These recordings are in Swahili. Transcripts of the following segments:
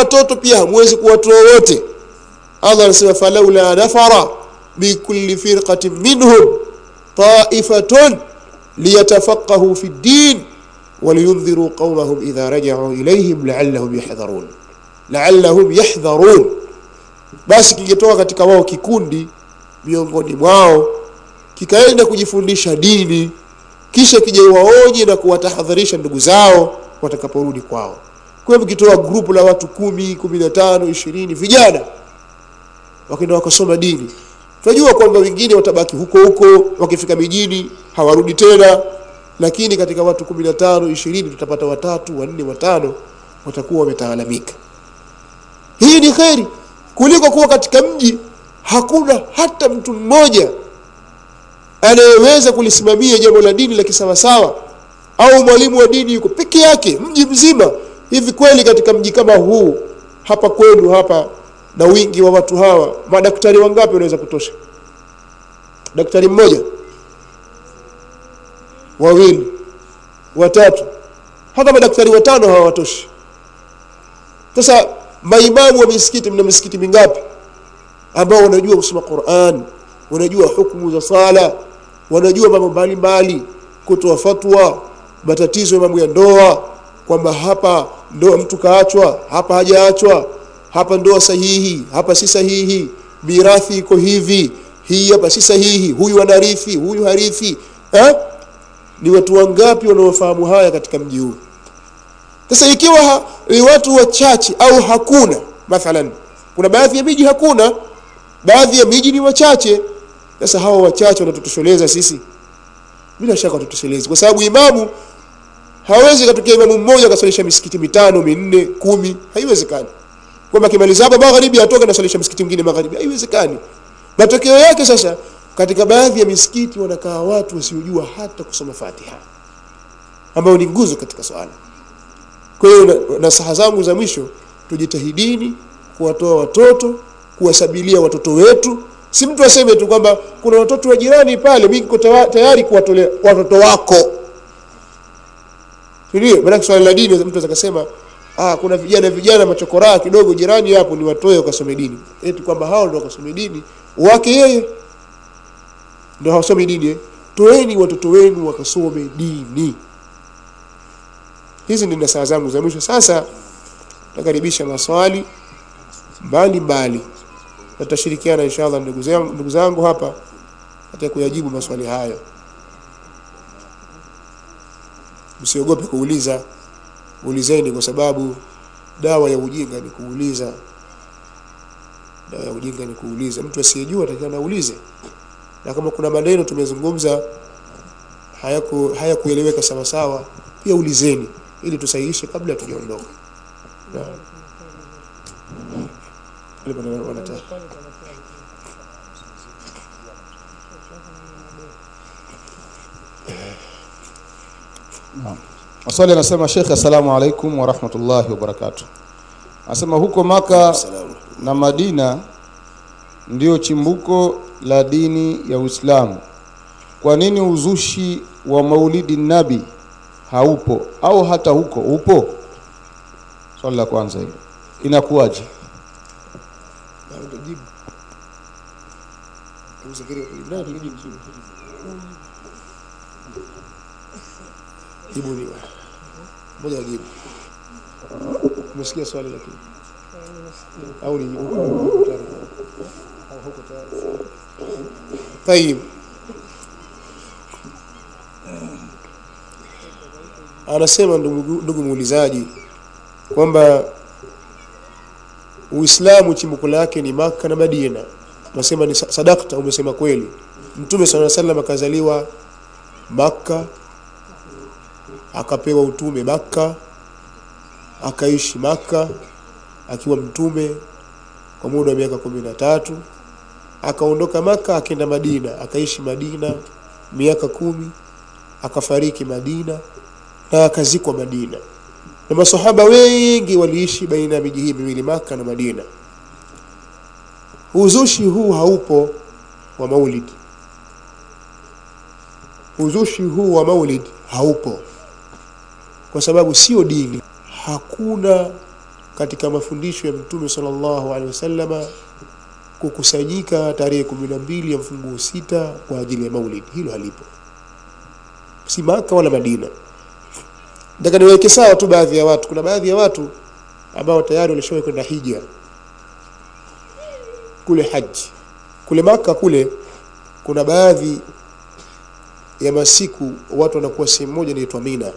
watoto pia hamwezi kuwatoa wote allah anasema falaula nafara bikulli firqatin minhum taifatun liyatafaqahu fi ddin ولينذروا قومهم إذا رجعوا إليهم لعلهم يحذرون لعلهم يحذرون basi kingetoka katika wao kikundi miongoni mwao kikaenda kujifundisha dini kisha kija waonye na kuwatahadharisha ndugu zao watakaporudi kwao kwa hivyo kitoa grupu la watu kumi kumi na tano ishirini vijana wakaenda wakasoma dini tunajua kwamba wengine watabaki huko huko wakifika mijini hawarudi tena lakini katika watu kumi na tano ishirini tutapata watatu wanne watano watakuwa wametaalamika hii ni kheri kuliko kuwa katika mji hakuna hata mtu mmoja anayeweza kulisimamia jambo la dini la kisawasawa au mwalimu wa dini yuko peke yake mji mzima hivi kweli katika mji kama huu hapa kwenu hapa na wingi wa watu hawa madaktari wangapi wanaweza kutosha daktari mmoja wawili watatu hata madaktari watano hawatoshi sasa maimamu wa misikiti mna misikiti mingapi ambao wanajua kusoma Qur'an wanajua hukumu za sala wanajua mambo mbalimbali kutoa fatwa matatizo ya mambo ya ndoa kwamba hapa ndoa mtu kaachwa hapa hajaachwa hapa ndoa sahihi hapa si sahihi mirathi iko hivi hii hapa si sahihi huyu anarithi huyu harithi eh? ni watu wangapi wanaofahamu haya katika mji huu sasa ikiwa ha, ni watu wachache au hakuna mathalan kuna baadhi ya miji hakuna baadhi ya miji ni wachache sasa hawa wachache wanatutosheleza sisi bila shaka watutoshelezi kwa sababu imamu hawezi katokea imamu mmoja akasalisha misikiti mitano minne kumi haiwezekani kwamba akimaliza hapa magharibi atoke nasalisha msikiti mwingine magharibi haiwezekani matokeo yake sasa katika baadhi ya misikiti wanakaa watu wasiojua hata kusoma Fatiha ambao ni nguzo katika swala kwa hiyo na- nasaha zangu za mwisho tujitahidini kuwatoa watoto kuwasabilia watoto wetu si mtu aseme tu kwamba kuna watoto wa jirani pale mimi niko tawa- tayari kuwatolea watoto wako ndio maana swala la dini mtu anaweza kusema ah kuna vijana vijana machokoraa kidogo jirani hapo ni watoe wakasome dini eti kwamba hao ndio wakasome dini wake yeye ndio hawasomi dini eh? toeni watoto wenu wakasome dini hizi ndio nasaha zangu za mwisho sasa nakaribisha maswali mbali mbali na tutashirikiana inshallah ndugu zangu ndugu zangu hapa katika kuyajibu maswali hayo msiogope kuuliza ulizeni kwa sababu dawa ya ujinga ni kuuliza dawa ya ujinga ni kuuliza mtu asiyejua atakiwa naulize na kama kuna maneno tumezungumza hayaku hayakueleweka sawa sawa pia ulizeni ili tusahihishe kabla hatujaondoka Naam. Wale wana- wanataka. Maswali anasema Sheikh, assalamu alaikum wa rahmatullahi wa barakatuh. Anasema huko Maka Salamu. na Madina ndio chimbuko la dini ya Uislamu. Kwa nini uzushi wa Maulidi Nabi haupo au hata huko upo? Swali la kwanza hilo. Inakuwaje? Na utajibu. Usifikiri kujibu. Na tujibu. Jibu ni wewe. Moja jibu. Umesikia swali lakini au ni huko huko tayari. Au huko tayari. Tayib. Anasema ndugu ndugu muulizaji kwamba Uislamu chimbuko lake ni Maka na Madina. Tunasema ni sa- sadakta, umesema kweli. Mtume swalla sallam akazaliwa Makka, akapewa utume Makka, akaishi Makka akiwa mtume kwa muda wa miaka kumi na tatu. Akaondoka Makka akaenda Madina, akaishi Madina miaka kumi, akafariki Madina na akazikwa Madina na masahaba wengi waliishi baina ya miji hii miwili Maka na Madina. Uzushi huu haupo wa maulid, uzushi huu wa maulid haupo kwa sababu sio dini. Hakuna katika mafundisho ya mtume sallallahu alaihi wasallama kukusanyika tarehe kumi na mbili ya mfunguo sita kwa ajili ya maulid hilo halipo si maka wala madina nataka niweke sawa tu baadhi ya watu kuna baadhi ya watu ambao tayari walishawahi kwenda hija kule haji kule maka kule kuna baadhi ya masiku watu wanakuwa sehemu moja inaitwa mina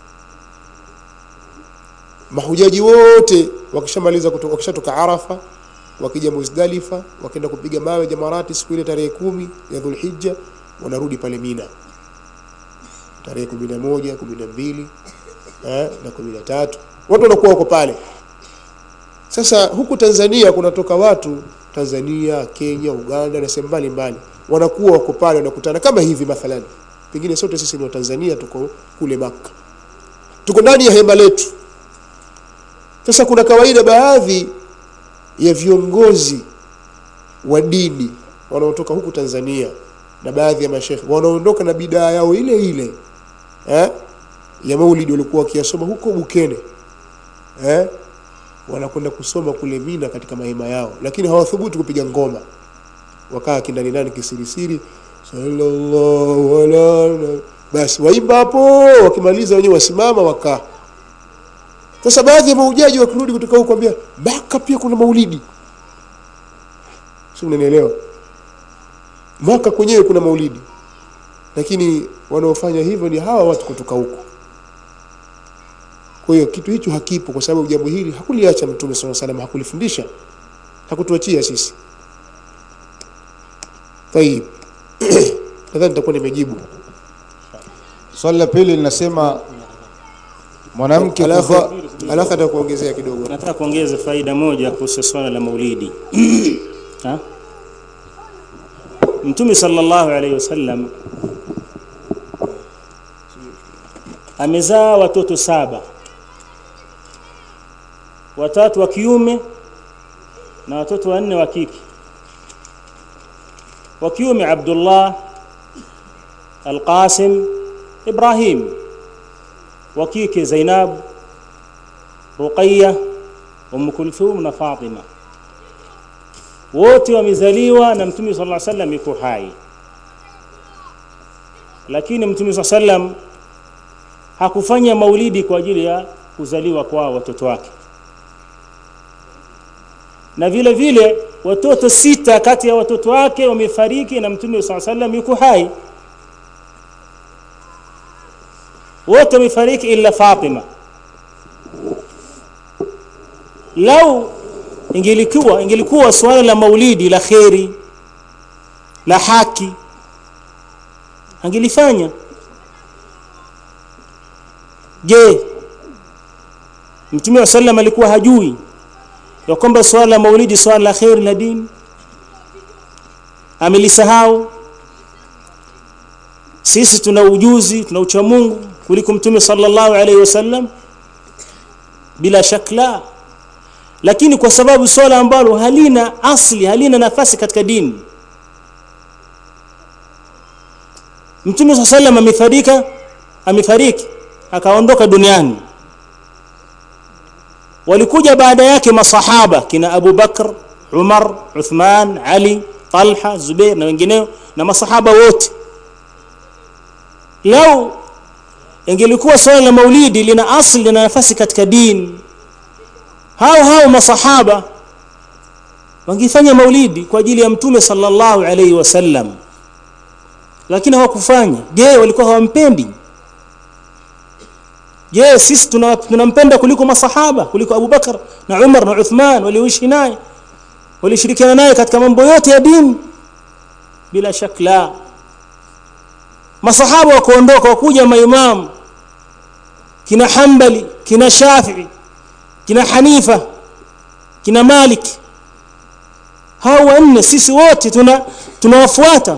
mahujaji wote wakishamaliza kutoka wakishatoka arafa wakija muzdalifa wakaenda kupiga mawe jamarati siku ile tarehe kumi ya dhulhijja wanarudi pale mina tarehe kumi na moja kumi na mbili eh, na kumi na tatu watu wanakuwa wako pale sasa huku tanzania kunatoka watu tanzania kenya uganda na sehemu mbalimbali wanakuwa wako pale wanakutana kama hivi mathalan pengine sote sisi ni watanzania tuko kule maka tuko ndani ya hema letu sasa kuna kawaida baadhi ya viongozi wa dini wanaotoka huku tanzania na baadhi ya mashekhe wanaondoka na bidaa yao ile ile eh? ya maulidi walikuwa wakiyasoma huko bukene eh? wanakwenda kusoma kule mina katika mahema yao lakini hawathubutu kupiga ngoma wakaa kindani ndani kisirisiri sallallahu ala basi waimba hapo wakimaliza wenyewe wasimama wakaa sasa baadhi ya maujaji wakirudi kutoka huko kwambia maka pia kuna maulidi si mnanielewa maka kwenyewe kuna maulidi lakini wanaofanya hivyo ni hawa watu kutoka huko kwa hiyo kitu hicho hakipo kwa sababu jambo hili hakuliacha mtume saa salam hakulifundisha hakutuachia sisi tayib nadhani nitakuwa nimejibu swali la pili linasema mwanamke alafu kuvaa alafu atakuongezea kidogo nataka kuongeza faida moja kuhusu swala la maulidi ha? mtume sallallahu alaihi wasallam amezaa watoto saba watatu wa kiume na watoto wanne wa kike wa kiume Abdullah Al-Qasim Ibrahim wa kike Zainab Ruqayya Umm Kulthum na Fatima wote wamezaliwa na Mtume sallallahu alaihi wasallam yuko hai lakini Mtume sallallahu alaihi wasallam hakufanya maulidi kwa ajili ya kuzaliwa kwa watoto wake na vile vile watoto sita kati ya watoto wake wamefariki na Mtume sallallahu alaihi wasallam yuko hai wote wamefariki ila Fatima lau ingelikuwa ingelikuwa swala la maulidi la kheri la haki angelifanya je mtume wa sallam alikuwa hajui ya kwamba swala la maulidi swala la kheri la dini amelisahau sisi tuna ujuzi tuna ucha Mungu kuliko mtume sallallahu alaihi wasallam bila shakla lakini kwa sababu swala ambalo halina asli halina nafasi katika dini mtume saa sallam amefarika amefariki akaondoka duniani walikuja baada yake masahaba kina Abu Bakr Umar Uthman Ali Talha Zubair na wengineo na masahaba wote lau ingelikuwa swala la maulidi lina asli lina nafasi katika dini hao hao masahaba wangefanya maulidi kwa ajili ya mtume sallallahu alaihi wasallam lakini hawakufanya je walikuwa hawampendi je sisi tunampenda kuliko masahaba kuliko Abu Bakar na Umar na Uthman walioishi naye walishirikiana naye katika mambo yote ya dini bila shakla masahaba wakaondoka wakuja maimamu kina Hanbali kina Shafi'i kina Hanifa kina Malik hao wanne sisi wote tuna tunawafuata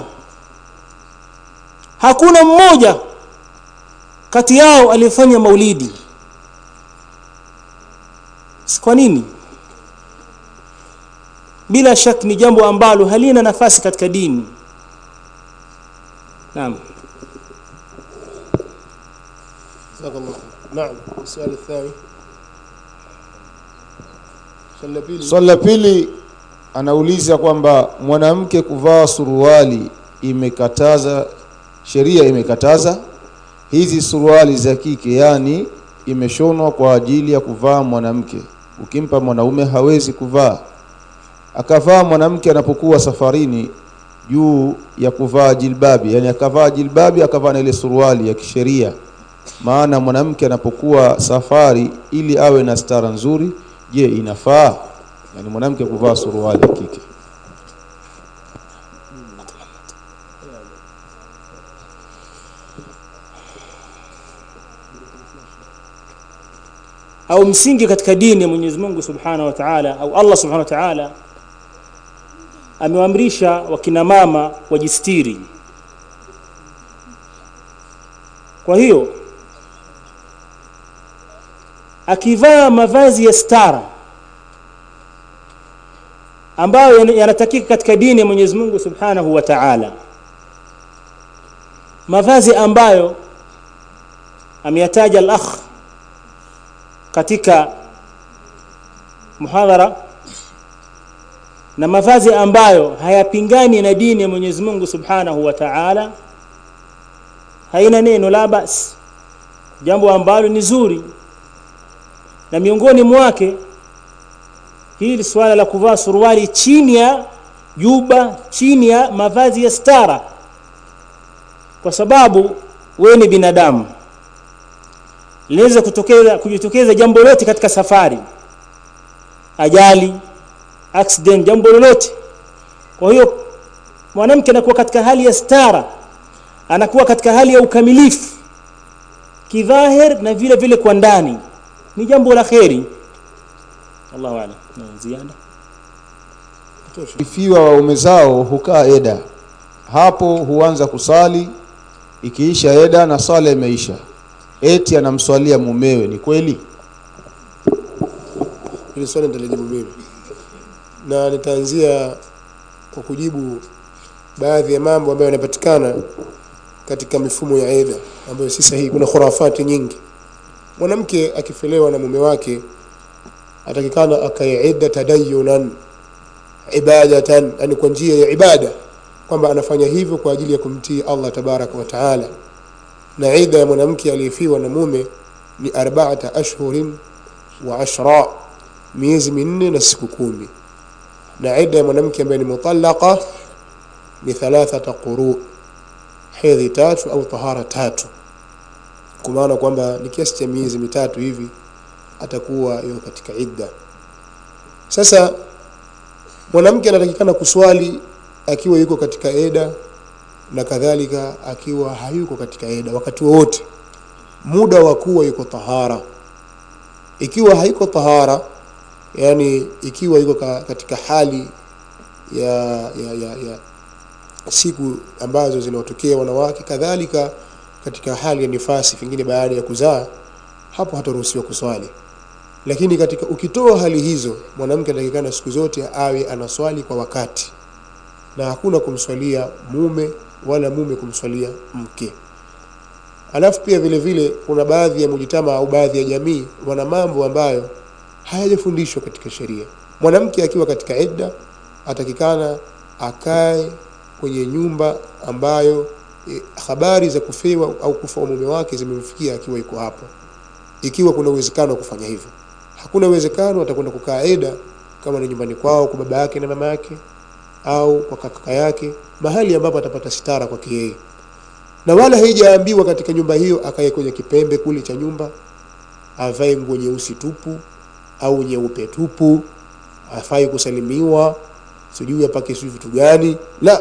hakuna mmoja kati yao alifanya maulidi kwa nini bila shak ni jambo ambalo halina nafasi katika dini naam جزاك الله خير نعم السؤال الثاني swali la pili swali la pili anauliza kwamba mwanamke kuvaa suruali imekataza sheria imekataza hizi suruali za kike yani imeshonwa kwa ajili ya kuvaa mwanamke ukimpa mwanaume hawezi kuvaa akavaa mwanamke anapokuwa safarini juu ya kuvaa jilbabi yani akavaa jilbabi akavaa na ile suruali ya kisheria maana mwanamke anapokuwa safari ili awe na stara nzuri je inafaa yani mwanamke kuvaa suruali ya kike au msingi katika dini ya Mwenyezi Mungu Subhanahu wa Ta'ala au Allah Subhanahu wa Ta'ala amewaamrisha wakina mama wajistiri. Kwa hiyo akivaa mavazi ya stara ambayo yana- yanatakika katika dini ya Mwenyezi Mungu Subhanahu wa Ta'ala, mavazi ambayo ameyataja al-akh katika muhadhara na mavazi ambayo hayapingani na dini ya Mwenyezi Mungu Subhanahu wa Ta'ala haina neno la basi jambo ambalo ni zuri na miongoni mwake hili swala la kuvaa suruali chini ya juba chini ya mavazi ya stara kwa sababu wewe ni binadamu linaweza kutokeza kujitokeza jambo lolote katika safari ajali accident jambo lolote kwa hiyo mwanamke anakuwa katika hali ya stara anakuwa katika hali ya ukamilifu kidhahir na vile vile kwa ndani ni jambo la kheri Allahu a'lam na ziada ifiwa waume zao hukaa eda hapo huanza kusali ikiisha eda na sala imeisha eti anamswalia mumewe ni kweli hili swali nitalijibu mimi na nitaanzia kwa kujibu baadhi ya mambo ambayo yanapatikana katika mifumo ya eda ambayo si sahihi kuna khurafati nyingi mwanamke akifelewa na mume wake atakikana akae idda tadayunan ibadatan yani kwa njia ya ibada kwamba anafanya hivyo kwa ajili ya kumtii Allah tabaraka wa taala na idda ya mwanamke aliyefiwa na mume ni arba'ata ashhurin wa ashra miezi minne na siku kumi na idda ya mwanamke ambaye ni mutallaqa ni thalathata quru hedhi tatu au tahara tatu kwa maana kwamba ni kiasi cha miezi mitatu hivi atakuwa yuko katika idda sasa mwanamke anatakikana kuswali akiwa yuko katika eda na kadhalika akiwa hayuko katika eda wakati wowote muda wa kuwa yuko tahara ikiwa haiko tahara yani ikiwa yuko ka, katika hali ya, ya, ya, ya siku ambazo zinawatokea wanawake kadhalika katika hali ya nifasi pengine baada ya kuzaa hapo hataruhusiwa kuswali lakini katika ukitoa hali hizo mwanamke anatakikana siku zote awe anaswali kwa wakati na hakuna kumswalia mume wala mume kumswalia mke alafu pia vile vile kuna baadhi ya mujitama au baadhi ya jamii wana mambo ambayo hayajafundishwa katika sheria mwanamke akiwa katika idda atakikana akae kwenye nyumba ambayo e, habari za kufewa au kufa wa mume wake zimemfikia akiwa yuko hapo ikiwa kuna uwezekano wa kufanya hivyo hakuna uwezekano atakwenda kukaa eda kama ni nyumbani kwao kwa baba yake na mama yake au kwa kaka yake mahali ambapo atapata sitara kwake yeye na wala haijaambiwa katika nyumba hiyo akae kwenye kipembe kule cha nyumba avae nguo nyeusi tupu au nyeupe tupu afai kusalimiwa sijui apake sijui vitu gani la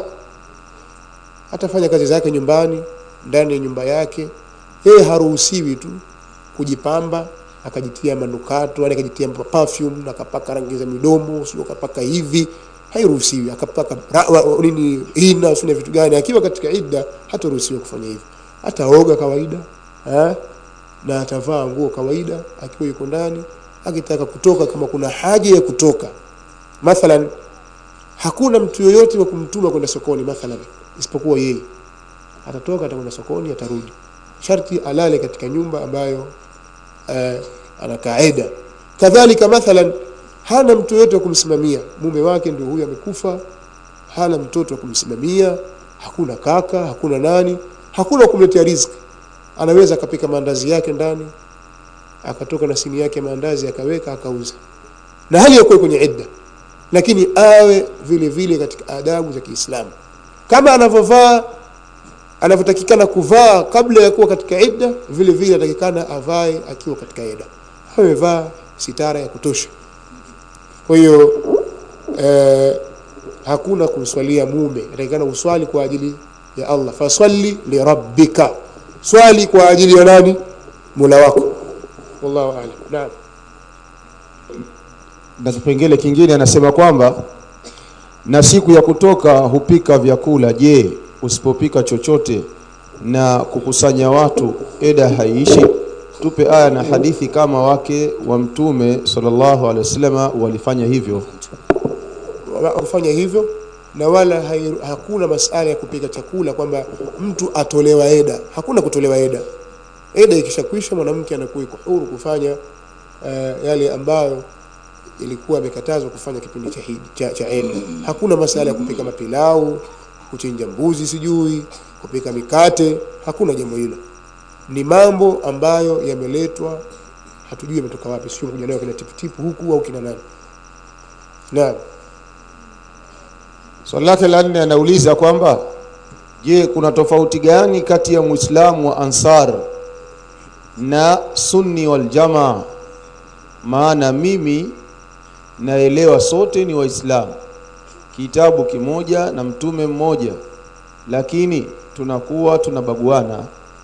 atafanya kazi zake nyumbani ndani ya nyumba yake yeye haruhusiwi tu kujipamba akajitia manukato yani akajitia perfume na akapaka rangi za midomo sio akapaka hivi hairuhusiwi akapaka ra- wa- nini hina sio vitu gani akiwa katika idda hataruhusiwa kufanya hivyo ataoga kawaida ha? na atavaa nguo kawaida akiwa yuko ndani akitaka kutoka kama kuna haja ya kutoka mathalan hakuna mtu yoyote wa kumtuma kwenda sokoni mathalan isipokuwa yeye atatoka atakwenda sokoni atarudi sharti alale katika nyumba ambayo uh, ana kaida kadhalika mathalan hana mtu yote wa kumsimamia mume wake ndio huyo amekufa hana mtoto wa kumsimamia hakuna kaka hakuna nani hakuna kumletea riziki anaweza akapika maandazi yake ndani akatoka na sini yake maandazi akaweka akauza na hali yakuwa kwenye idda lakini awe vile vile katika adabu za Kiislamu kama anavyovaa anavyotakikana kuvaa kabla ya kuwa katika idda vile vile atakikana avae akiwa katika idda amevaa sitara ya kutosha kwa hiyo eh, hakuna kumswalia mume atakikana uswali kwa ajili ya Allah faswali lirabbika swali kwa ajili ya nani Mola wako wallahu a'lam naam na kipengele kingine anasema kwamba na siku ya kutoka hupika vyakula je usipopika chochote na kukusanya watu eda haiishi tupe aya na hadithi kama wake wa mtume sallallahu alaihi wasallam walifanya hivyo Wa- kufanya hivyo na wala hai, hakuna masala ya kupika chakula kwamba mtu atolewa eda hakuna kutolewa eda eda ikishakwisha mwanamke anakuwa iko huru kufanya uh, yale ambayo ilikuwa amekatazwa kufanya kipindi cha, hidi- cha, cha eda hakuna masala ya kupika mapilau kuchinja mbuzi sijui kupika mikate hakuna jambo hilo ni mambo ambayo yameletwa hatujui yametoka wapi sio kuja nayo kina tiputipu huku au kina nani naam swali lake la nne anauliza kwamba je kuna tofauti gani kati ya muislamu wa ansar na sunni wal jamaa maana mimi naelewa sote ni waislamu kitabu kimoja na mtume mmoja lakini tunakuwa tunabaguana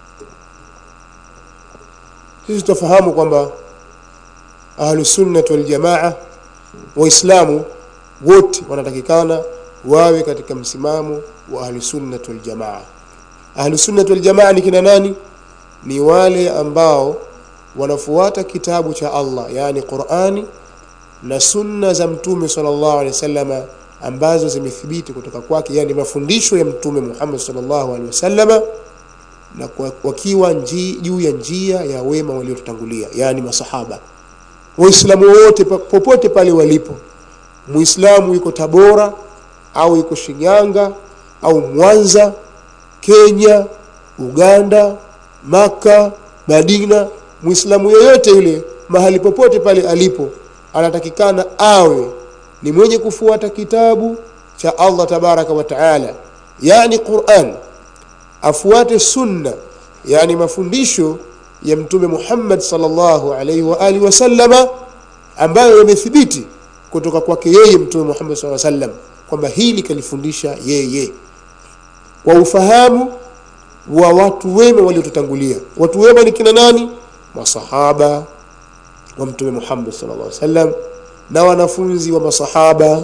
sisi tufahamu kwamba ahlusunnah waljamaa waislamu wote wanatakikana wawe katika msimamo wa ahlusunnah waljamaa ahlusunnah waljamaa ni kina nani ni wale ambao wanafuata kitabu cha Allah yani Qur'ani na sunna za mtume sallallahu alaihi wasallama ambazo zimethibiti kutoka kwake yani mafundisho ya mtume Muhammad sallallahu alaihi wasallama na kwa- wakiwa nji- juu ya njia ya wema waliotutangulia yani masahaba waislamu wote pa- popote pale walipo muislamu yuko tabora au yuko shinyanga au mwanza kenya uganda maka madina muislamu yoyote yule mahali popote pale alipo anatakikana awe ni mwenye kufuata kitabu cha allah tabaraka wa taala yani quran afuate sunna yani mafundisho ya mtume Muhammad sallallahu alaihi wa alihi wasallama ambayo yamethibiti kutoka kwake yeye mtume Muhammad sallallahu alaihi wasallam kwamba hili kalifundisha yeye kwa ufahamu wa watu wema waliotutangulia watu wema ni kina nani masahaba wa mtume Muhammad sallallahu alaihi wasallam na wanafunzi wa masahaba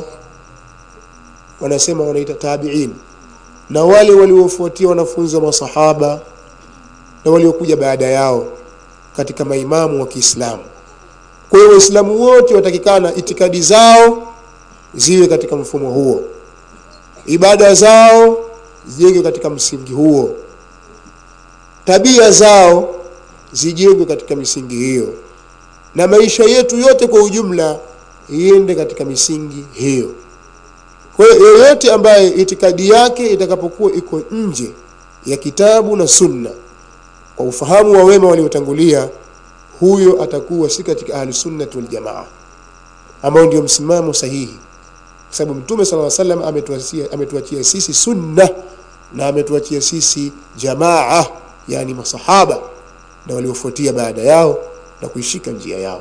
wanasema wanaita tabi'in na wale waliofuatia wanafunzi wa masahaba na waliokuja baada yao katika maimamu wa Kiislamu. Kwa hiyo Waislamu wote watakikana itikadi zao ziwe katika mfumo huo, ibada zao zijengwe katika msingi huo, tabia zao zijengwe katika misingi hiyo, na maisha yetu yote kwa ujumla iende katika misingi hiyo. Kwa hiyo yoyote ambaye itikadi yake itakapokuwa iko nje ya kitabu na sunna kwa ufahamu wa wema waliotangulia, huyo atakuwa si katika ahli sunnati wal jamaa, ambao ndio msimamo sahihi, kwa sababu Mtume sallallahu alaihi wasallam ametuachia ametuachia sisi sunna na ametuachia sisi jamaa, yani masahaba na waliofuatia baada yao na kuishika njia yao.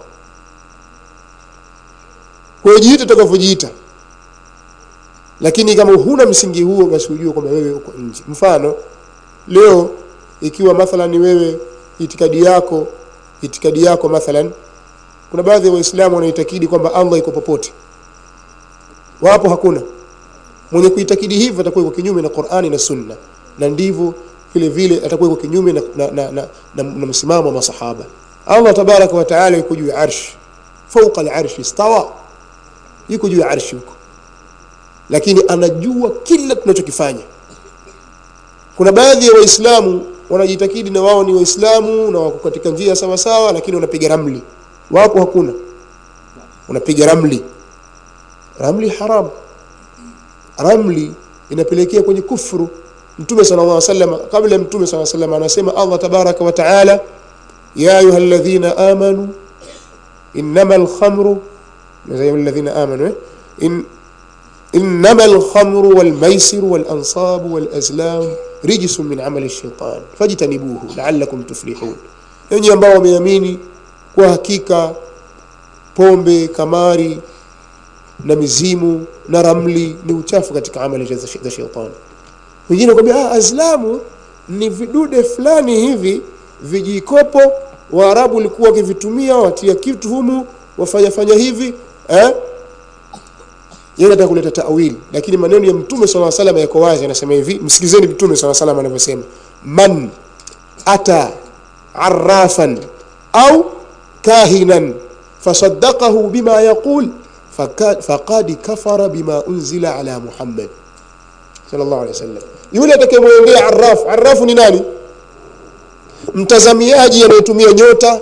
Kwa hiyo jiite utakavyojiita lakini kama huna msingi huo basi ujue kwamba wewe uko nje mfano leo ikiwa mathalan wewe itikadi yako itikadi yako mathalan kuna baadhi ya waislamu wanaitakidi kwamba allah iko popote wapo hakuna mwenye kuitakidi hivyo atakuwa iko kinyume na qurani na sunna na ndivyo vile vile atakuwa iko kinyume na, na, na, na, na, na msimamo wa masahaba allah tabaraka wa taala yuko juu ya arshi fauqa al-arshi istawa yuko juu ya arshi huko lakini anajua kila tunachokifanya kuna baadhi ya waislamu wanajitakidi na wao ni waislamu na wako katika njia sawa sawa lakini wanapiga ramli wapo hakuna unapiga ramli ramli haram ramli inapelekea kwenye kufru mtume sallallahu alaihi wasallam kabla mtume sallallahu alaihi wasallam anasema Allah tabaraka wa taala ya ayuha alladhina amanu innamal khamru زي الذين آمنوا إن إنما الخمر والميسر والأنصاب والأزلام رجس من عمل الشيطان فاجتنبوه لعلكم تفلحون yenye ambao wameamini kwa hakika pombe kamari na mizimu na ramli ni uchafu katika amali za shetani wengine kwambia ah, azlamu ni vidude fulani hivi vijikopo waarabu walikuwa wakivitumia watia kitu humu wafanya fanya hivi eh? yeye anataka kuleta tawili lakini maneno ya mtume swalla salam yako wazi anasema hivi msikilizeni mtume swalla salam anavyosema man ata arrafan au kahinan fasaddaqahu bima yaqul faqad kafara bima unzila ala muhammad sallallahu alaihi wasallam yule atakayemwendea arraf arrafu ni nani mtazamiaji anayetumia nyota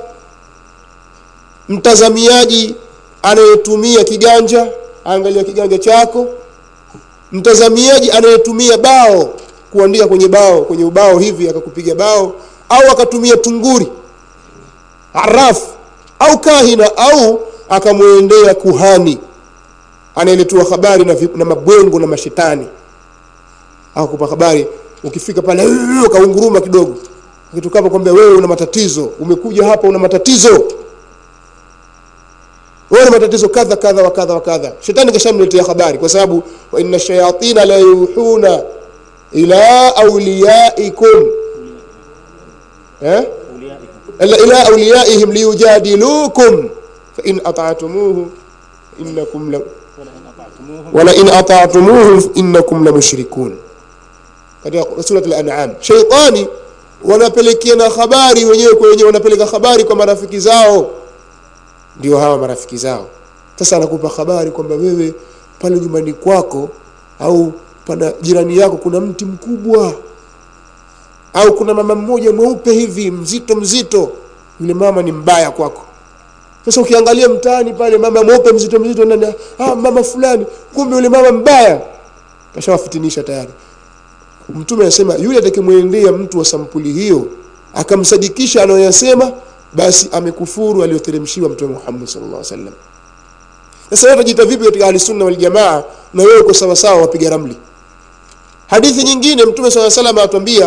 mtazamiaji anayetumia kiganja angalia kiganja chako mtazamiaji anayetumia bao kuandika kwenye bao kwenye ubao hivi akakupiga bao au akatumia tunguri araf au kahina au akamwendea kuhani anayeletua habari na, na mabwengo na mashetani akupa habari ukifika pale ukaunguruma kidogo ukitokapo kwambia wewe una matatizo umekuja hapa una matatizo wewe matatizo kadha kadha wa kadha wa kadha shetani kashamletea habari kwa sababu wa inna shayatina la yuhuna ila awliyaikum eh ila awliyaihim liyujadilukum fa in ata'tumuhu innakum la wala in ata'tumuhu innakum la mushrikun katika surat al-an'am shaytani wanapelekeana habari wenyewe kwa wenyewe wanapeleka habari kwa marafiki zao ndio hawa marafiki zao sasa anakupa habari kwamba wewe pale nyumbani kwako au pana jirani yako kuna mti mkubwa au kuna mama mmoja mweupe hivi mzito mzito yule mama ni mbaya kwako sasa ukiangalia mtaani pale mama mweupe mzito mzito nani ah mama fulani kumbe yule mama mbaya kashawafitinisha tayari mtume anasema yule atakayemwendea mtu wa sampuli hiyo akamsadikisha anayoyasema basi amekufuru aliyoteremshiwa mtume Muhammad sallallahu alaihi wasallam sasa wewe utajiita vipi katika ahli sunna wal jamaa na wewe uko sawa sawa wapiga ramli hadithi nyingine mtume sallallahu alaihi wasallam atuambia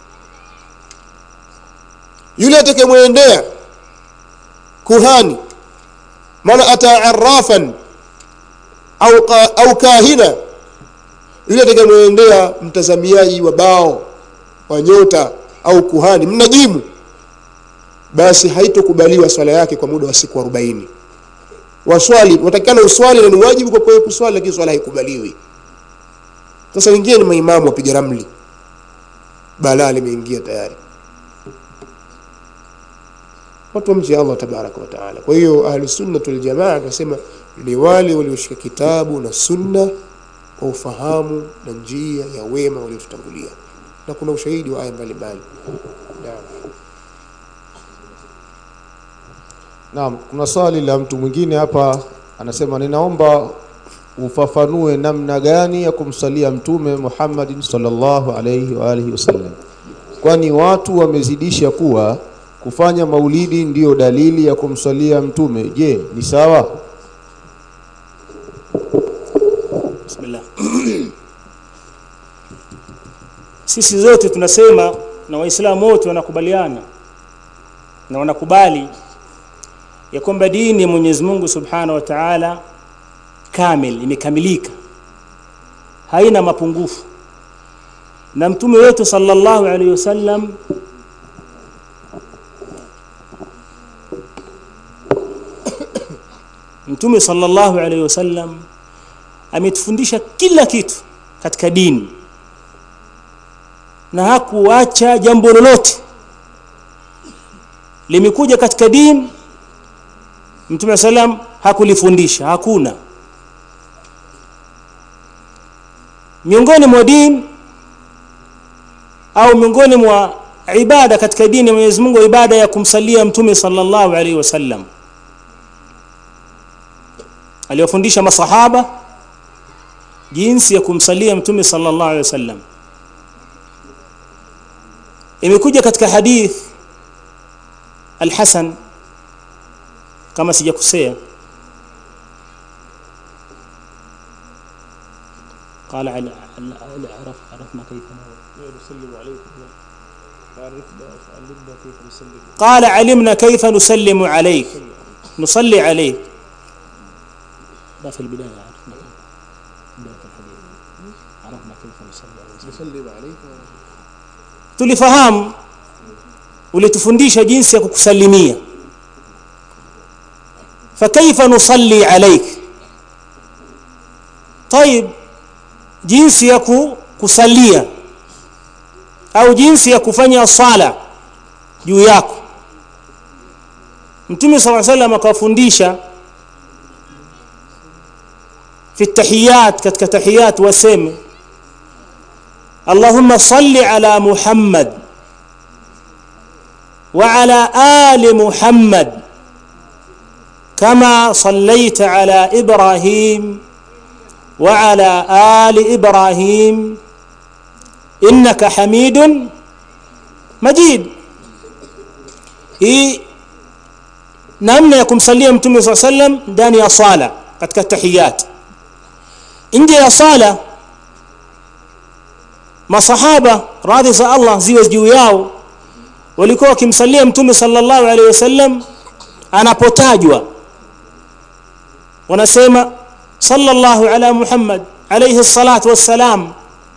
yule atakayemwendea kuhani maana ata arrafan au au kahina yule atakayemwendea mtazamiaji wa bao wa nyota au kuhani mnajimu basi haitokubaliwa swala yake kwa muda wa siku 40 waswali watakana uswali na ni wajibu kwa kwa kuswali lakini swala haikubaliwi sasa wengine ni maimamu wapiga ramli balaa limeingia tayari watu wamche Allah tabaraka wa taala kwa hiyo ahli sunna wal jamaa tunasema ni wale walioshika kitabu na sunna kwa ufahamu na njia ya wema waliotutangulia na kuna ushahidi wa aya mbalimbali naam Naam, kuna swali la mtu mwingine hapa anasema ninaomba ufafanue namna gani ya kumsalia mtume Muhammad sallallahu alayhi wa alihi wasallam. Kwani watu wamezidisha kuwa kufanya maulidi ndiyo dalili ya kumsalia mtume. Je, ni sawa? Bismillah. Sisi zote tunasema na Waislamu wote wanakubaliana na wanakubali ya kwamba dini ya Mwenyezi Mungu Subhanahu wa Ta'ala kamil imekamilika haina mapungufu na mtume wetu sallallahu alaihi wasallam mtume sallallahu alaihi wasallam ametufundisha kila kitu katika dini na hakuacha jambo lolote limekuja katika dini mtume sallam hakulifundisha hakuna miongoni mwa dini au miongoni mwa ibada katika dini ya Mwenyezi Mungu ibada ya kumsalia mtume sallallahu alaihi wasallam aliwafundisha masahaba jinsi ya kumsalia mtume sallallahu alaihi wasallam imekuja katika hadith al-Hasan kama sijakosea قال على عرف عرفنا كيف نسلم عليكم وعرفنا علمنا كيف نسلم قال علمنا كيف نسلم عليك نصلي عليك ده في البداية عرفنا بداية الحديث عرفنا كيف نصلي عليك نسلم عليك tulifahamu ulitufundisha jinsi ya kukusalimia fakaifa nusalli alaik طيب jinsi ya ku, kusalia au jinsi ya kufanya sala juu yako mtume sala salam akawafundisha fi tahiyat katika tahiyat waseme اللهم صل على محمد وعلى آل محمد كما صليت على إبراهيم وعلى آل إبراهيم إنك حميد مجيد hii namna ya kumsalia mtume saa sallam ndani ya sala katika tahiyat nje ya sala masahaba radhi za Allah ziwe juu yao walikuwa wakimsalia mtume sallallahu alaihi wasallam anapotajwa wanasema sallallahu ala Muhammad alayhi salatu wassalam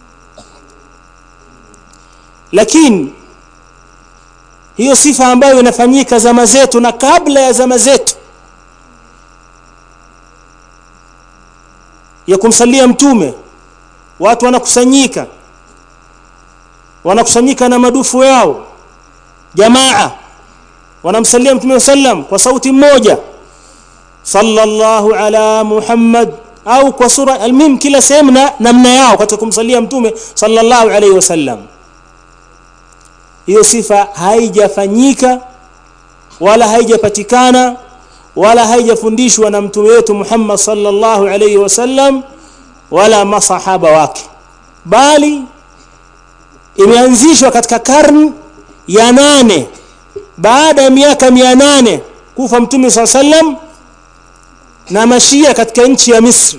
lakini hiyo sifa ambayo inafanyika zama zetu na kabla ya zama zetu ya kumsalia mtume watu wanakusanyika wanakusanyika na madufu yao jamaa wanamsalia mtume sallam kwa sauti moja sallallahu ala muhammad au kwa sura almim kila sehemu na namna yao katika kumsalia mtume sallallahu alaihi wasallam hiyo sifa haijafanyika wala haijapatikana wala haijafundishwa na mtume wetu Muhammad sallallahu alaihi wasallam wala masahaba wake bali imeanzishwa katika karne ya nane baada ya miaka mia nane kufa mtume saa sallam na mashia katika nchi ya Misri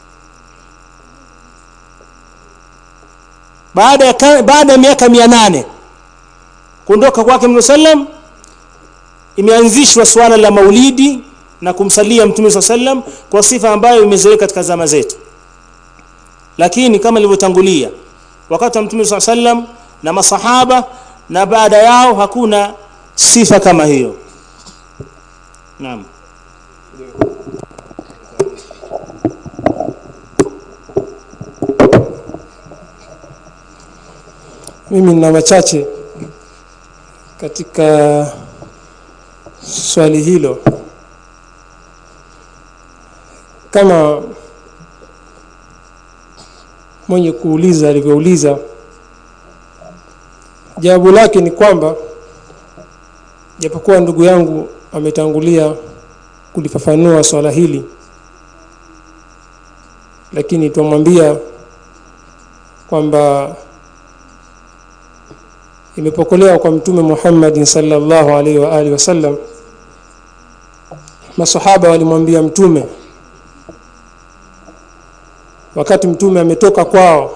baada ya baada ya miaka mia nane kuondoka kwake mtume sallam imeanzishwa swala la maulidi na kumsalia mtume saa sallam kwa sifa ambayo imezoeleka katika zama zetu lakini kama ilivyotangulia wakati wa mtume saa sallam na masahaba na baada yao hakuna sifa kama hiyo naam mimi nina machache katika swali hilo kama mwenye kuuliza alivyouliza jawabu lake ni kwamba japokuwa ndugu yangu ametangulia kulifafanua swala hili lakini twamwambia kwamba imepokelewa kwa mtume Muhammad sallallahu alaihi wa alihi wasallam masahaba walimwambia mtume wakati mtume ametoka kwao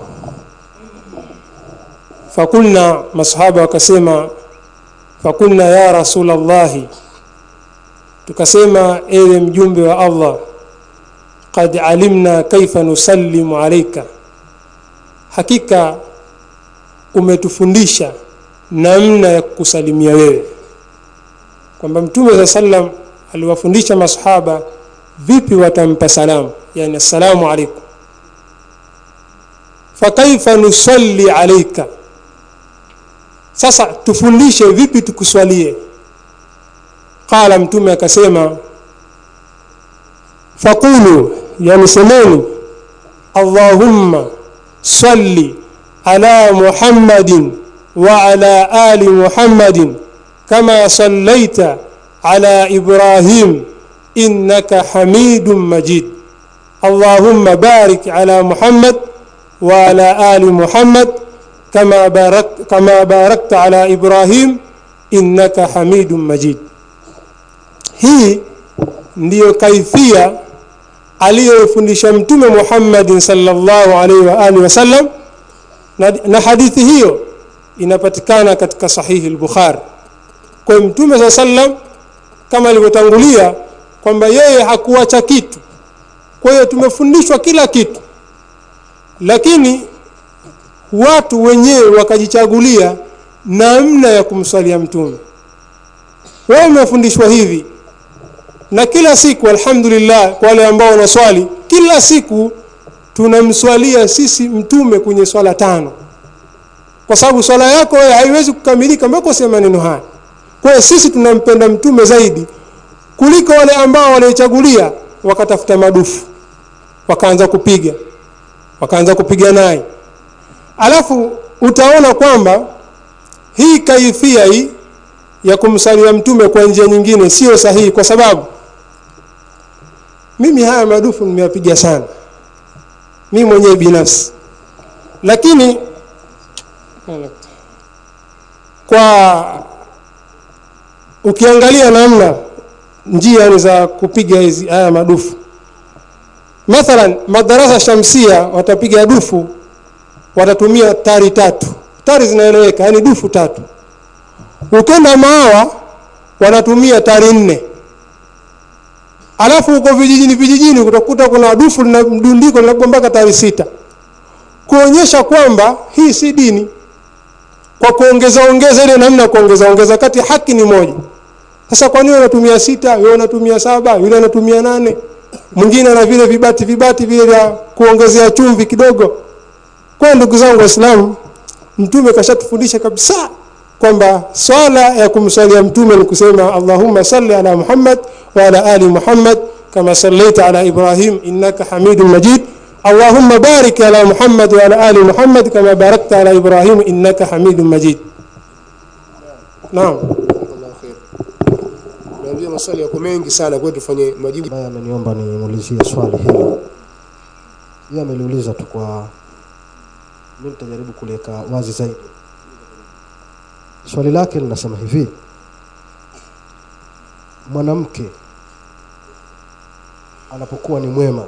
fakulna masahaba wakasema fakulna ya rasulallahi tukasema ewe mjumbe wa Allah qad alimna kaifa nusallimu alayka hakika umetufundisha namna ya kukusalimia wewe kwamba mtume saa sallam aliwafundisha masahaba vipi watampa salamu yani assalamu alaikum fakaifa nusalli alaika sasa tufundishe vipi tukuswalie qala mtume akasema faqulu yani semeni allahumma salli ala muhammadin وعلى آل محمد كما صليت على إبراهيم إنك حميد مجيد allahumma barik ala muhammad wa ala ali muhammad kama, barak, kama barakta ala ibrahim innaka hamidun majid hii ndiyo kaifia aliyofundisha mtume muhammadin salllahu alaihi wa alihi wasallam na, na hadithi hiyo inapatikana katika sahihi lbukhari kwa hiyo mtume saa sallam kama alivyotangulia kwamba yeye hakuacha kitu kwa hiyo tumefundishwa kila kitu lakini watu wenyewe wakajichagulia namna ya kumswalia mtume wewe umefundishwa hivi na kila siku alhamdulillah kwa wale ambao wanaswali kila siku tunamswalia sisi mtume kwenye swala tano kwa sababu swala yako wewe haiwezi kukamilika mpaka useme maneno haya kwa hiyo sisi tunampenda mtume zaidi kuliko wale ambao waliochagulia wakatafuta madufu wakaanza kupiga wakaanza kupiga naye alafu utaona kwamba hii kaifia hii ya kumsalia mtume kwa njia nyingine sio sahihi kwa sababu mimi haya madufu nimeyapiga sana mimi mwenyewe binafsi lakini kwa ukiangalia namna njia ni za kupiga hizi haya madufu mathalan madarasa shamsia watapiga dufu watatumia tari tatu tari zinaeleweka yani dufu tatu ukenda maawa wanatumia tari nne alafu huko vijijini vijijini utakuta kuna dufu lina mdundiko linakuwa mpaka tari sita kuonyesha kwamba hii si dini kwa kuongeza ongeza ile namna kuongeza ongeza kati haki ni moja sasa kwa nini unatumia sita wewe unatumia saba yule anatumia nane mwingine ana vile vibati vibati vile vya kuongezea chumvi kidogo kwa ndugu zangu waislamu mtume kashatufundisha kabisa kwamba swala ya kumswalia mtume ni kusema allahumma salli ala muhammad wa ala ali muhammad kama sallaita ala ibrahim innaka hamidun majid اللهم بارك على محمد وعلى آل محمد كما باركت على إبراهيم إنك حميد مجيد نعم naambia maswali yako mengi sana kwetu tufanye majibu ambaye ameniomba nimuulizie swali hili yeye ameliuliza tu kwa mi nitajaribu kuliweka wazi zaidi swali lake linasema hivi mwanamke anapokuwa ni mwema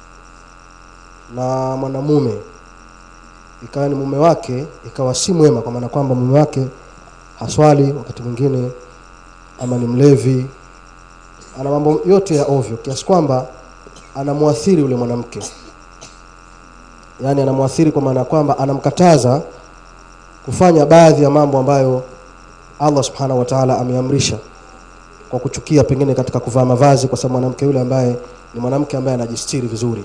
na mwanamume ikawa ni mume wake ikawa si mwema kwa maana kwamba mume wake haswali wakati mwingine ama ni mlevi ana mambo yote ya ovyo kiasi kwamba anamwathiri yule mwanamke yaani anamwathiri kwa maana ya kwamba anamkataza kufanya baadhi ya mambo ambayo allah subhanahu wa taala ameamrisha kwa kuchukia pengine katika kuvaa mavazi kwa sababu mwanamke yule ambaye ni mwanamke ambaye anajistiri vizuri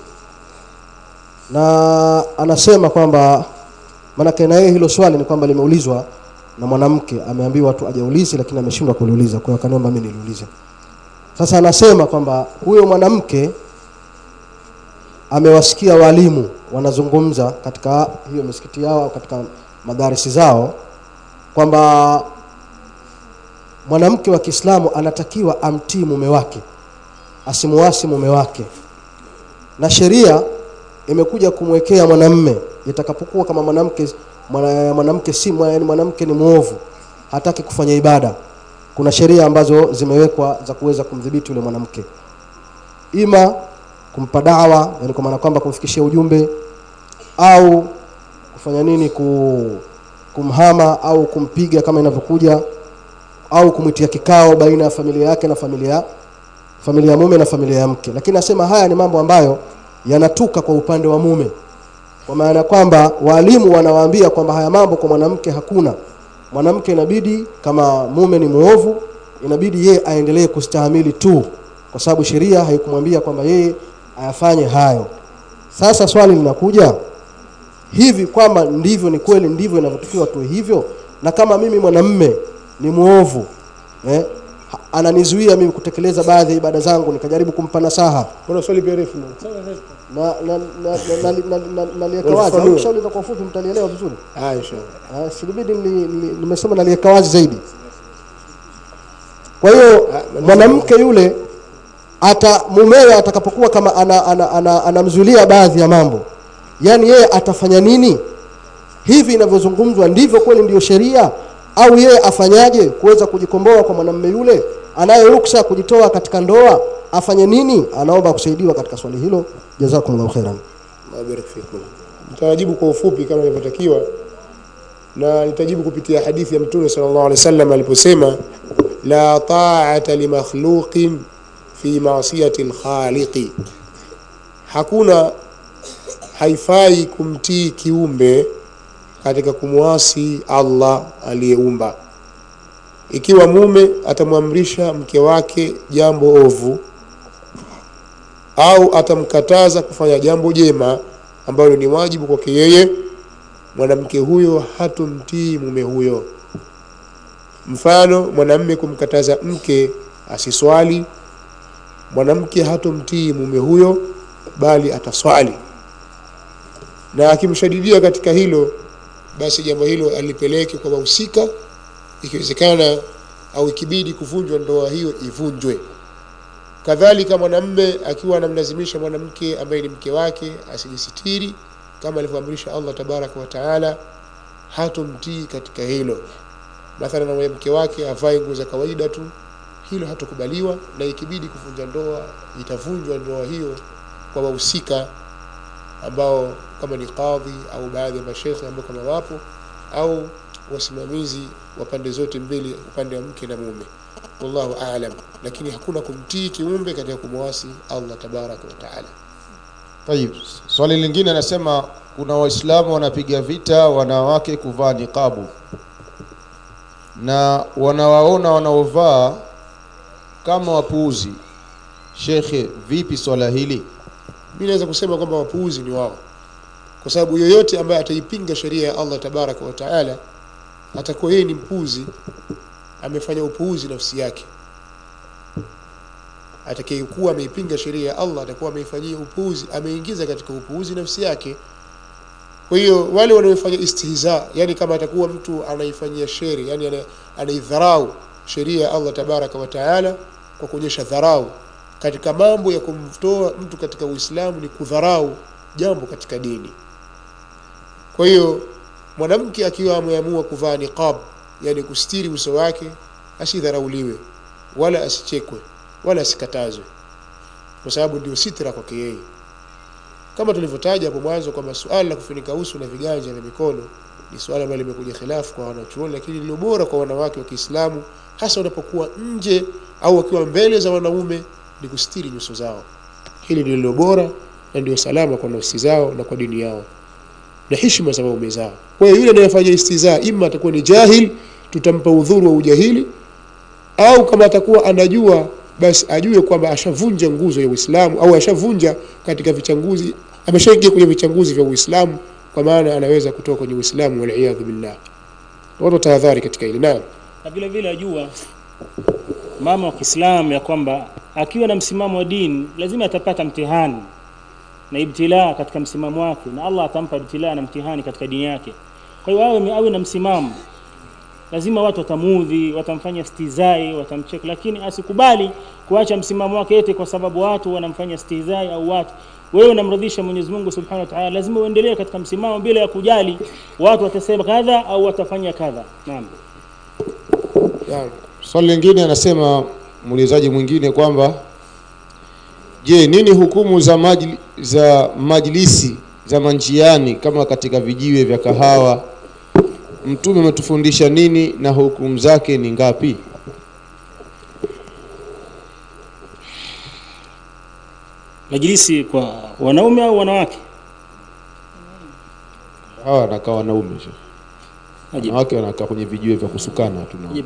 na anasema kwamba maanake na yeye hilo swali ni kwamba limeulizwa na mwanamke ameambiwa tu ajaulizi lakini ameshindwa kuliuliza kwa hiyo akaniomba mimi niliulize sasa anasema kwamba huyo mwanamke amewasikia walimu wanazungumza katika hiyo misikiti yao au katika madarisi zao kwamba mwanamke wa kiislamu anatakiwa amtii mume wake asimuasi mume wake na sheria imekuja kumwekea mwanamme itakapokuwa kama mwanamke mwana- mwanamke si mwa- yaani mwanamke ni mwovu hataki kufanya ibada kuna sheria ambazo zimewekwa za kuweza kumdhibiti yule mwanamke ima kumpa dawa yani kwa maana kwamba kumfikishia ujumbe au kufanya nini ku, kumhama au kumpiga kama inavyokuja au kumwitia kikao baina ya familia yake na familia familia ya mume na familia ya mke lakini nasema haya ni mambo ambayo yanatuka kwa upande wa mume kwa maana kwamba walimu wanawaambia kwamba haya mambo kwa mwanamke hakuna mwanamke inabidi kama mume ni muovu inabidi yeye aendelee kustahamili tu kwa sababu sheria haikumwambia kwamba yeye ayafanye hayo sasa swali linakuja hivi kwamba ndivyo ni kweli ndivyo inavyotakiwa tuwe hivyo na kama mimi mwanamme ni muovu eh, ha- ananizuia mimi kutekeleza baadhi ya ibada zangu nikajaribu kumpa nasaha kuna swali pia refu na na na na- na- na- na- naliweka wazi au Unafafanua. nikishauliza kwa ufupi mtalielewa vizuri ah inshallah Ah, silibidi nili- nili- nimesema naliweka wazi zaidi kwa hiyo Ah, mwanamke yule ata mumewe atakapokuwa kama anamzuilia ana, ana, ana anamzuilia baadhi ya mambo yaani yeye atafanya nini hivi inavyozungumzwa ndivyo kweli ndiyo sheria au yeye afanyaje kuweza kujikomboa kwa mwanamume yule anaye ruksa kujitoa katika ndoa afanye nini anaomba kusaidiwa katika swali hilo jazakumullahu khairan Barik fikum. Nitawajibu kwa ufupi kama ilivyotakiwa na nitajibu kupitia hadithi ya Mtume sallallahu alaihi wasallam aliposema la ta'ata li makhluqin fi ma'siyati al-khaliqi. Hakuna haifai kumtii kiumbe katika kumwasi Allah aliyeumba. Ikiwa mume atamwamrisha mke wake jambo ovu au atamkataza kufanya jambo jema ambalo ni wajibu kwake yeye, mwanamke huyo hatumtii mume huyo. Mfano, mwanamme kumkataza mke asiswali, mwanamke hatomtii mume huyo, bali ataswali, na akimshadidia katika hilo, basi jambo hilo alipeleke kwa wahusika, ikiwezekana au ikibidi kuvunjwa ndoa hiyo ivunjwe kadhalika mwanamme akiwa anamlazimisha mwanamke ambaye ni mke wake asijisitiri kama alivyoamrisha Allah tabaraka wa taala hatomtii katika hilo mathalan na mke wake avae nguo za kawaida tu hilo hatokubaliwa na ikibidi kuvunja ndoa itavunjwa ndoa hiyo kwa wahusika ambao kama ni kadhi au baadhi ya mashekhe ambao kama wapo au wasimamizi wa pande zote mbili upande wa mke na mume wallahu aalam lakini hakuna kumtii kiumbe katika kumwasi Allah tabaraka wa taala Tayib. Swali lingine anasema kuna Waislamu wanapiga vita wanawake kuvaa niqabu na wanawaona wanaovaa kama wapuuzi. Shekhe, vipi swala hili? mimi naweza kusema kwamba wapuuzi ni wao kwa sababu yoyote ambaye ataipinga sheria ya Allah tabaraka wa taala atakuwa yeye ni mpuuzi amefanya upuuzi nafsi yake atakayekuwa ameipinga sheria ya Allah atakuwa ameifanyia upuuzi ameingiza katika upuuzi nafsi yake kwa hiyo wale wanaofanya istihza yani kama atakuwa mtu anaifanyia sheri yani ana- anaidharau sheria ya Allah tabaraka wa taala kwa kuonyesha dharau katika mambo ya kumtoa mtu katika Uislamu ni kudharau jambo katika dini kwa hiyo mwanamke akiwa ameamua kuvaa niqab yani kustiri uso wake asidharauliwe wala asichekwe wala asikatazwe kwa sababu ndio sitra kwake yeye kama tulivyotaja hapo mwanzo kwamba suala la kufunika uso na viganja na mikono ni suala ambalo limekuja khilafu kwa wanachuoni lakini lilo bora kwa wanawake wa Kiislamu hasa wanapokuwa nje au wakiwa mbele za wanaume ni kustiri nyuso zao hili ndilo lilo bora na ndio salama kwa nafsi zao na kwa dini yao na heshima za waume zao kwa hiyo yule anayefanya istizaa ima atakuwa ni jahil tutampa udhuru wa ujahili au kama atakuwa anajua basi ajue kwamba ashavunja nguzo ya Uislamu au ashavunja katika vichanguzi ameshaingia kwenye vichanguzi vya Uislamu kwa maana anaweza kutoka kwenye Uislamu waliyadhu billah watu tahadhari katika hili naam na vile vile ajua mama wa Kiislamu ya kwamba akiwa na msimamo wa dini lazima atapata mtihani na ibtilaa katika msimamo wake na Allah atampa ibtilaa na mtihani katika dini yake kwa hiyo awe awe na msimamo lazima watu watamuudhi watamfanya stizai watamcheka lakini asikubali kuacha msimamo wake eti kwa sababu watu wanamfanya stizai au watu wewe unamridhisha Mwenyezi Mungu Subhanahu wa Ta'ala lazima uendelee katika msimamo bila ya kujali watu watasema kadha au watafanya kadha naam naam Swali lingine anasema muulizaji mwingine kwamba je, nini hukumu za majli, za majlisi za manjiani kama katika vijiwe vya kahawa? Mtume ametufundisha nini na hukumu zake ni ngapi? majlisi kwa wanaume au wanawake Hawa wanakaa wanaume, sheikh. Ajibu. wanawake wanakaa kwenye vijiwe vya kusukana tuna Ajibu.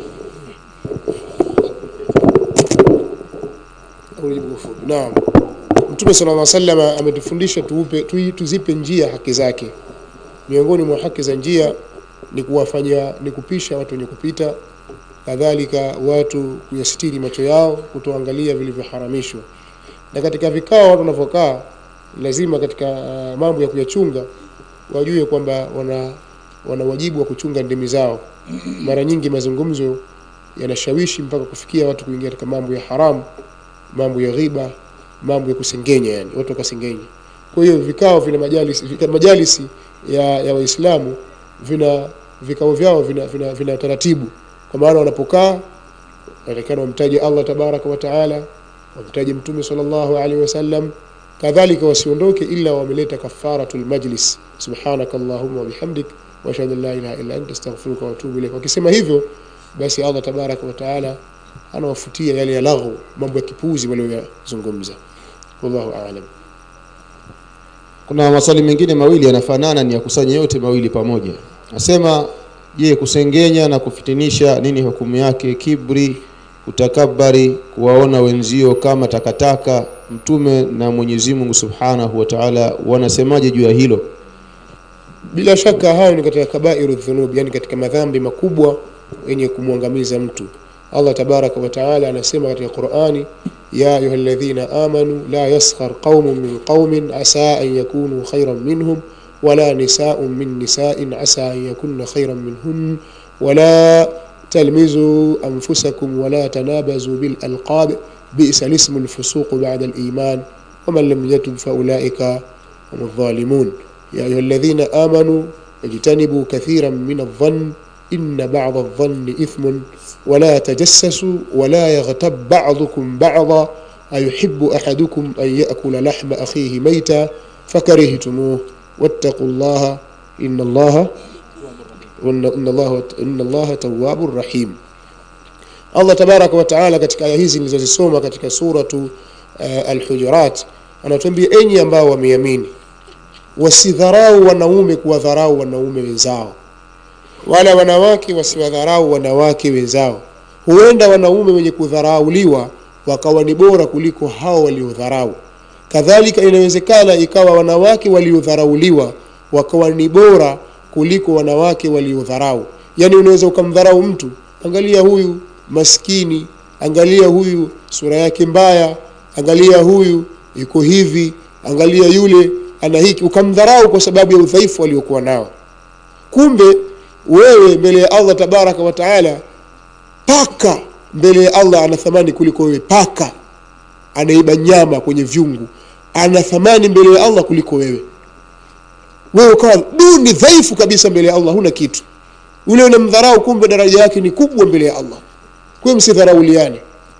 Ujibu ufupi. Naam. Mtume sallallahu alaihi wasallam ametufundisha tuupe tu, tuzipe njia haki zake. Miongoni mwa haki za njia ni kuwafanyia ni kupisha watu wenye kupita, kadhalika watu kuyasitiri macho yao, kutoangalia vilivyoharamishwa. Na katika vikao watu wanavyokaa, lazima katika uh, mambo ya kuyachunga wajue kwamba wana wana wajibu wa kuchunga ndimi zao. Mara nyingi mazungumzo yanashawishi mpaka kufikia watu kuingia katika mambo ya haramu mambo ya ghiba mambo ya kusengenya yani watu wakasengenya kwa hiyo vikao vina majalisi, vika- majalisi ya, ya waislamu vina vikao vyao vina, vina, vina taratibu kwa maana wanapokaa wanatakikana wamtaje allah tabaraka wa taala wamtaje mtume sallallahu alaihi wasallam kadhalika wasiondoke ila wameleta kafaratul majlis subhanaka allahumma wabihamdik waashhadu an la ilaha illa anta astaghfiruka wa atubu ilaik wakisema hivyo basi allah tabaraka wa taala anawafutia yale ya laghu mambo ya kipuzi walioyazungumza wallahu aalam kuna maswali mengine mawili yanafanana ni ya kusanya yote mawili pamoja nasema je kusengenya na kufitinisha nini hukumu yake kibri kutakabari kuwaona wenzio kama takataka mtume na mwenyezi mungu subhanahu wa taala wanasemaje juu ya hilo bila shaka hayo ni katika kabairu dhunub yani katika madhambi makubwa yenye kumwangamiza mtu allah tabaraka wa taala anasema katika qurani ya ayuha ladhina amanu la yaskhar qaumun min qaumin asa an yakunu khairan minhum wala nisaun min nisain asa an yakunna khairan minhun wala تلمزوا أنفسكم ولا تنابزوا بالألقاب بئس الاسم الفسوق بعد الإيمان ومن لم يتب فأولئك هم الظالمون يا أيها الذين آمنوا اجتنبوا كثيرا من الظن إن بعض الظن إثم ولا تجسسوا ولا يغتب بعضكم بعضا أيحب أحدكم أن يأكل لحم أخيه ميتا فكرهتموه واتقوا الله إن الله وإن إن الله إن الله تواب رحيم Allah tabaraka wa taala katika aya hizi nilizozisoma katika suratu uh, Al-Hujurat anatuambia enyi ambao wameamini wasidharau wanaume kuwadharau wanaume wenzao wala wanawake wasiwadharau wanawake wenzao huenda wanaume wenye kudharauliwa wakawa ni bora kuliko hao waliodharau kadhalika inawezekana ikawa wanawake waliodharauliwa wakawa ni bora kuliko wanawake waliodharau yaani unaweza ukamdharau mtu angalia huyu maskini angalia huyu sura yake mbaya angalia huyu yuko hivi angalia yule ana hiki ukamdharau kwa sababu ya udhaifu aliokuwa nao kumbe wewe mbele ya allah tabaraka wa taala paka mbele ya allah ana thamani kuliko wewe paka anaiba nyama kwenye vyungu ana thamani mbele ya allah kuliko wewe wewe ukawa duni dhaifu kabisa mbele ya allah huna kitu ule unamdharau kumbe daraja yake ni kubwa mbele ya allah kwa hiyo msidharauliane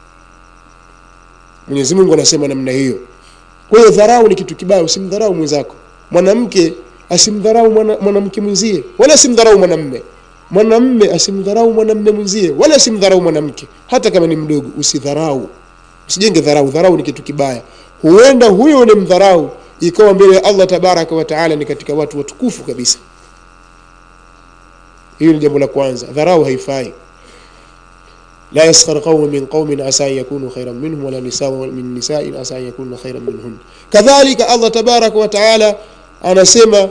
mwenyezi mungu anasema namna hiyo kwa hiyo dharau ni kitu kibaya usimdharau mwenzako mwanamke asimdharau mwana- mwanamke mwenzie wala asimdharau mwanamme mwanamme asimdharau mwanamme mwenzie wala asimdharau mwanamke hata kama ni mdogo usidharau usijenge dharau dharau ni kitu kibaya huenda huyo unemdharau ikawa mbele ya allah tabaraka wa taala ni katika watu watukufu kabisa hiyo ni jambo la kwanza dharau haifai لا يسخر قوم من قوم عسى أن يكونوا خيرا منهم ولا نساء من نساء عسى أن يكون خيرا منهن كذلك الله تبارك وتعالى anasema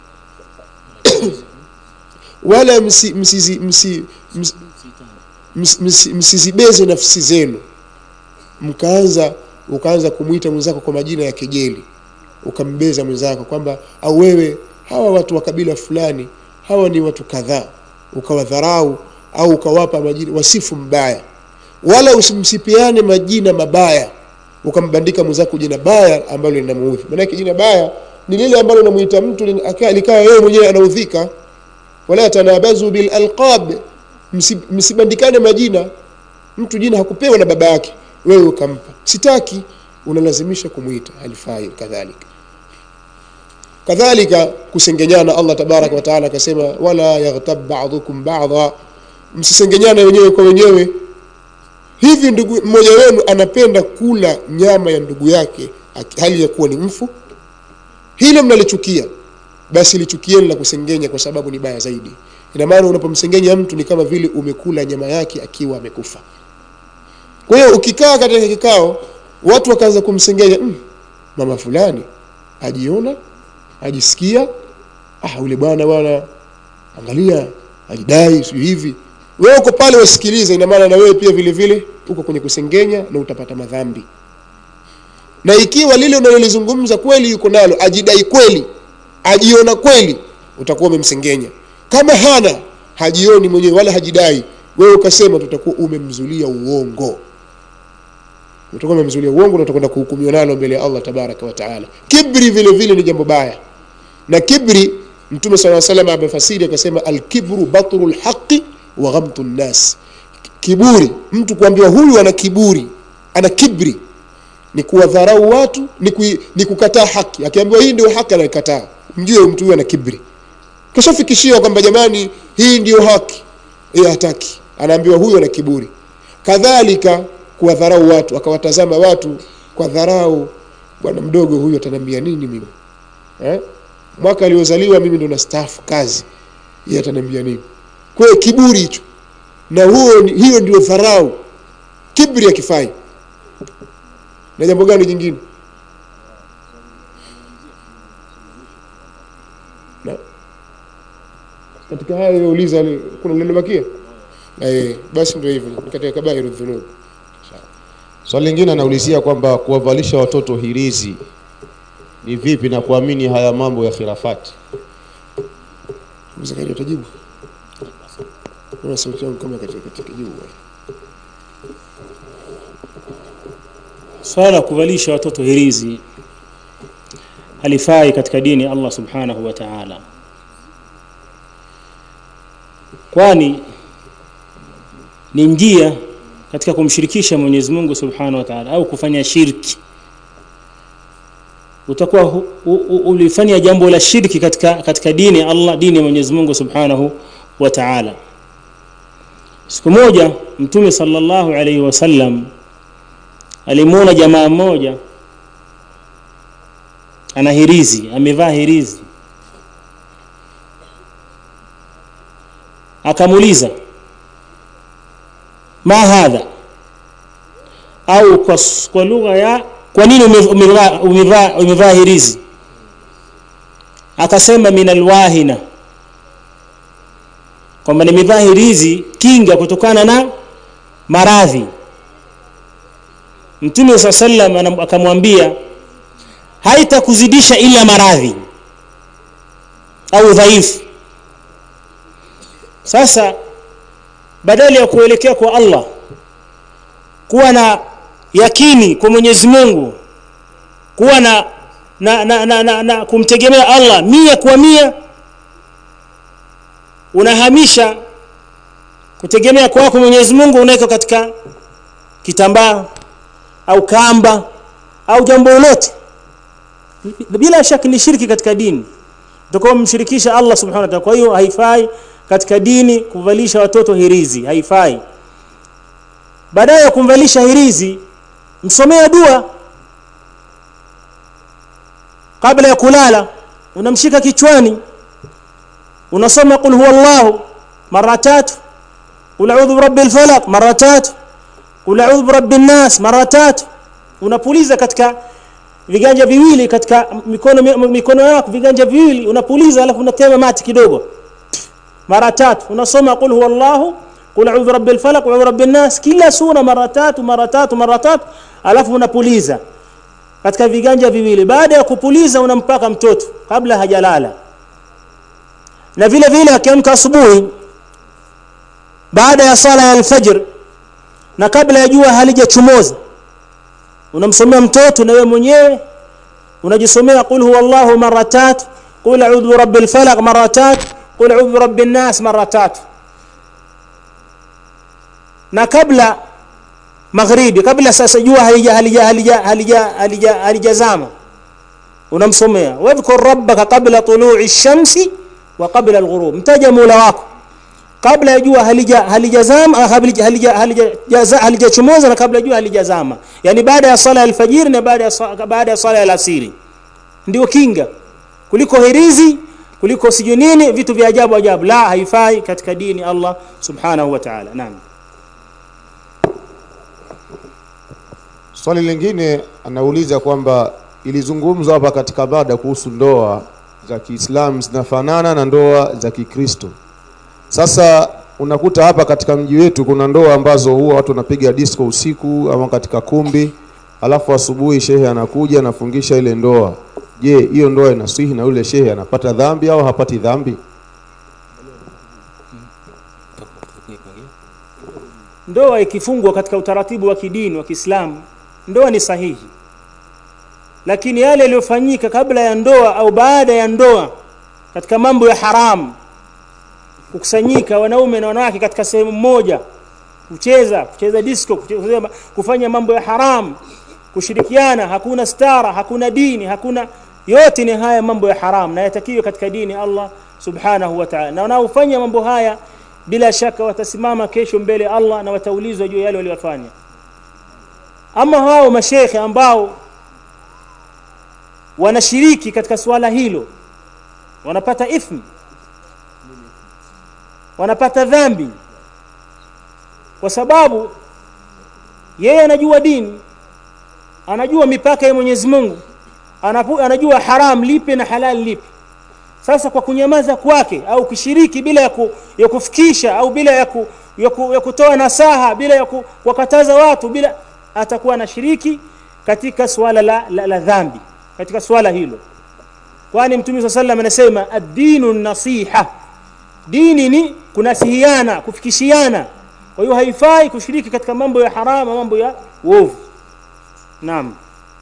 wala msi- msizi- msi- ms- ms- msi- msizibeze nafsi zenu mkaanza ukaanza kumwita mwenzako kwa majina ya kejeli ukambeza mwenzako kwamba au wewe hawa watu wa kabila fulani hawa ni watu kadhaa ukawadharau au ukawapa majina wasifu mbaya wala usimsipiane majina mabaya ukambandika mwenzako jina baya ambalo linamuudhi maanake jina baya ni lile ambalo linamuita mtu lin- aka- likawa yeye mwenyewe anaudhika wala tanabazu bil alqab Msi- msibandikane majina mtu jina hakupewa na baba yake wewe ukampa sitaki unalazimisha kumwita halifai kadhalika kadhalika kusengenyana allah tabaraka wataala akasema wala yaghtab badukum bada msisengenyane wenyewe kwa wenyewe hivi ndugu mmoja wenu anapenda kula nyama ya ndugu yake aki- hali ya kuwa ni mfu hilo mnalichukia basi lichukieni la kusengenya kwa sababu ni baya zaidi ina maana unapomsengenya mtu ni kama vile umekula nyama yake akiwa amekufa kwa hiyo ukikaa katika kikao watu wakaanza kumsengenya mm, mama fulani ajiona ajisikia ah ule bwana bwana angalia ajidai sio hivi wewe uko pale wasikilize ina maana na wewe pia vile vile uko kwenye kusengenya na utapata madhambi na ikiwa lile unalolizungumza kweli yuko nalo ajidai kweli ajiona kweli utakuwa umemsengenya kama hana hajioni mwenyewe wala hajidai wewe ukasema tutakuwa umemzulia uongo utakuwa umemzulia uongo na utakwenda kuhukumiwa nalo mbele ya Allah tabaraka wa taala kibri vile vile ni jambo baya na kibri mtume sala salam amefasiri akasema alkibru batru lhaqi wa ghamtu nnas kiburi mtu kuambiwa huyu ana kiburi ana kibri ni kuwadharau watu ni, kui, ni kukataa haki akiambiwa hii ndio haki anaikataa mjue mtu huyu ana kibri kishafikishiwa kwamba jamani hii ndio haki yeye hataki anaambiwa huyu ana kiburi kadhalika kuwadharau watu akawatazama watu kwa dharau bwana mdogo huyu ataniambia nini mimi eh? mwaka aliozaliwa mimi ndo nastaafu kazi yeye ataniambia nini kwa hiyo kiburi hicho na huo ni- hiyo ndio dharau kibri akifai na jambo gani jingine na katika hayo yauliza ni- kuna lililobakia eh, basi ndio hivyo ni katika kabairu dhunub Swali lingine anaulizia kwamba kuwavalisha watoto hirizi ni vipi na kuamini haya mambo ya khilafati. Mzakari utajibu Naona sauti yangu kama katika katika jibu swala la kuvalisha watoto hirizi halifai katika dini ya Allah subhanahu wa ta'ala kwani ni njia katika kumshirikisha Mwenyezi Mungu subhanahu wa ta'ala au kufanya shirki utakuwa hu- u- u- ulifanya jambo la shirki katika katika dini ya Allah dini ya Mwenyezi Mungu subhanahu wa ta'ala siku moja mtume sallallahu alaihi wasallam alimuona jamaa mmoja ana hirizi amevaa hirizi akamuuliza ma hadha au kwa, s- kwa lugha ya kwa nini ume- umevaa umevaa umevaa hirizi akasema min alwahina kwamba nimevaa hirizi kinga kutokana na maradhi mtume saa sallam anam- akamwambia haitakuzidisha ila maradhi au udhaifu sasa badala ya kuelekea kwa allah kuwa na yakini kwa mwenyezi mungu kuwa na na, na, na, na, na kumtegemea allah mia kwa mia unahamisha kutegemea kwako mwenyezi mungu unaweka katika kitambaa au kamba au jambo lolote bila shaka ni shirki katika dini utakuwa mshirikisha Allah subhanahu wa ta'ala kwa hiyo haifai katika dini kuvalisha watoto hirizi haifai baadaye ya kumvalisha hirizi msomea dua kabla ya kulala unamshika kichwani unasoma qul huwallahu mara tatu qul a'udhu birabbil falaq mara tatu qul a'udhu birabbin nas mara tatu unapuliza katika viganja viwili katika mikono mikono yako viganja viwili unapuliza alafu unatema mati kidogo mara tatu unasoma qul huwallahu qul a'udhu birabbil falaq wa birabbin nas kila sura mara tatu mara tatu mara tatu alafu unapuliza katika viganja viwili baada ya kupuliza unampaka mtoto kabla hajalala na vile vile akiamka asubuhi baada ya sala ya alfajr na kabla ya jua halijachomoza unamsomea mtoto na wewe mwenyewe unajisomea qul huwallahu mara tatu qul a'udhu birabbil falaq mara tatu qul a'udhu birabbin nas mara tatu na kabla maghribi kabla sasa jua halija halija halija halija halija halijazama unamsomea wadhkur rabbaka qabla tulu'i shamsi wa qabla alghurub mtaja mola wako kabla ya jua halija halijazama halija halija halija halijachomoza na kabla jua halijazama yani baada ya sala ya alfajiri na baada ya sa- baada ya sala ya alasiri ndio kinga kuliko hirizi kuliko sijui nini vitu vya ajabu ajabu la haifai katika dini Allah subhanahu wa ta'ala naam Swali lingine anauliza kwamba ilizungumzwa hapa katika mada kuhusu ndoa za Kiislamu zinafanana na ndoa za Kikristo. Sasa unakuta hapa katika mji wetu kuna ndoa ambazo huwa watu wanapiga disco usiku ama katika kumbi, alafu asubuhi shehe anakuja anafungisha ile ndoa. Je, hiyo ndoa inaswihi na yule shehe anapata dhambi au hapati dhambi? ndoa ikifungwa katika utaratibu wa kidini wa Kiislamu ndoa ni sahihi lakini yale yaliyofanyika kabla ya ndoa au baada ya ndoa katika mambo ya haramu kukusanyika wanaume na wanawake katika sehemu moja kucheza kucheza disco kucheza, kufanya mambo ya haramu kushirikiana hakuna stara hakuna dini hakuna yote ni haya mambo ya haramu na yatakiwe katika dini Allah subhanahu wa ta'ala na wanaofanya mambo haya bila shaka watasimama kesho mbele ya Allah na wataulizwa juu ya yale waliyofanya ama hao mashekhe ambao wanashiriki katika swala hilo wanapata ithmi wanapata dhambi kwa sababu yeye anajua dini anajua mipaka ya Mwenyezi Mungu anapu, anajua haram lipi na halal lipi sasa kwa kunyamaza kwake au kushiriki bila ya, ku, ya kufikisha au bila ya, ku, ya, ku, ya kutoa nasaha bila ya ku, kuwakataza watu bila atakuwa anashiriki katika swala la, la, la dhambi katika swala hilo kwani mtume saa sallam anasema ad-dinu nasiha dini ni kunasihiana kufikishiana kwa hiyo haifai kushiriki katika mambo ya harama mambo ya uovu naam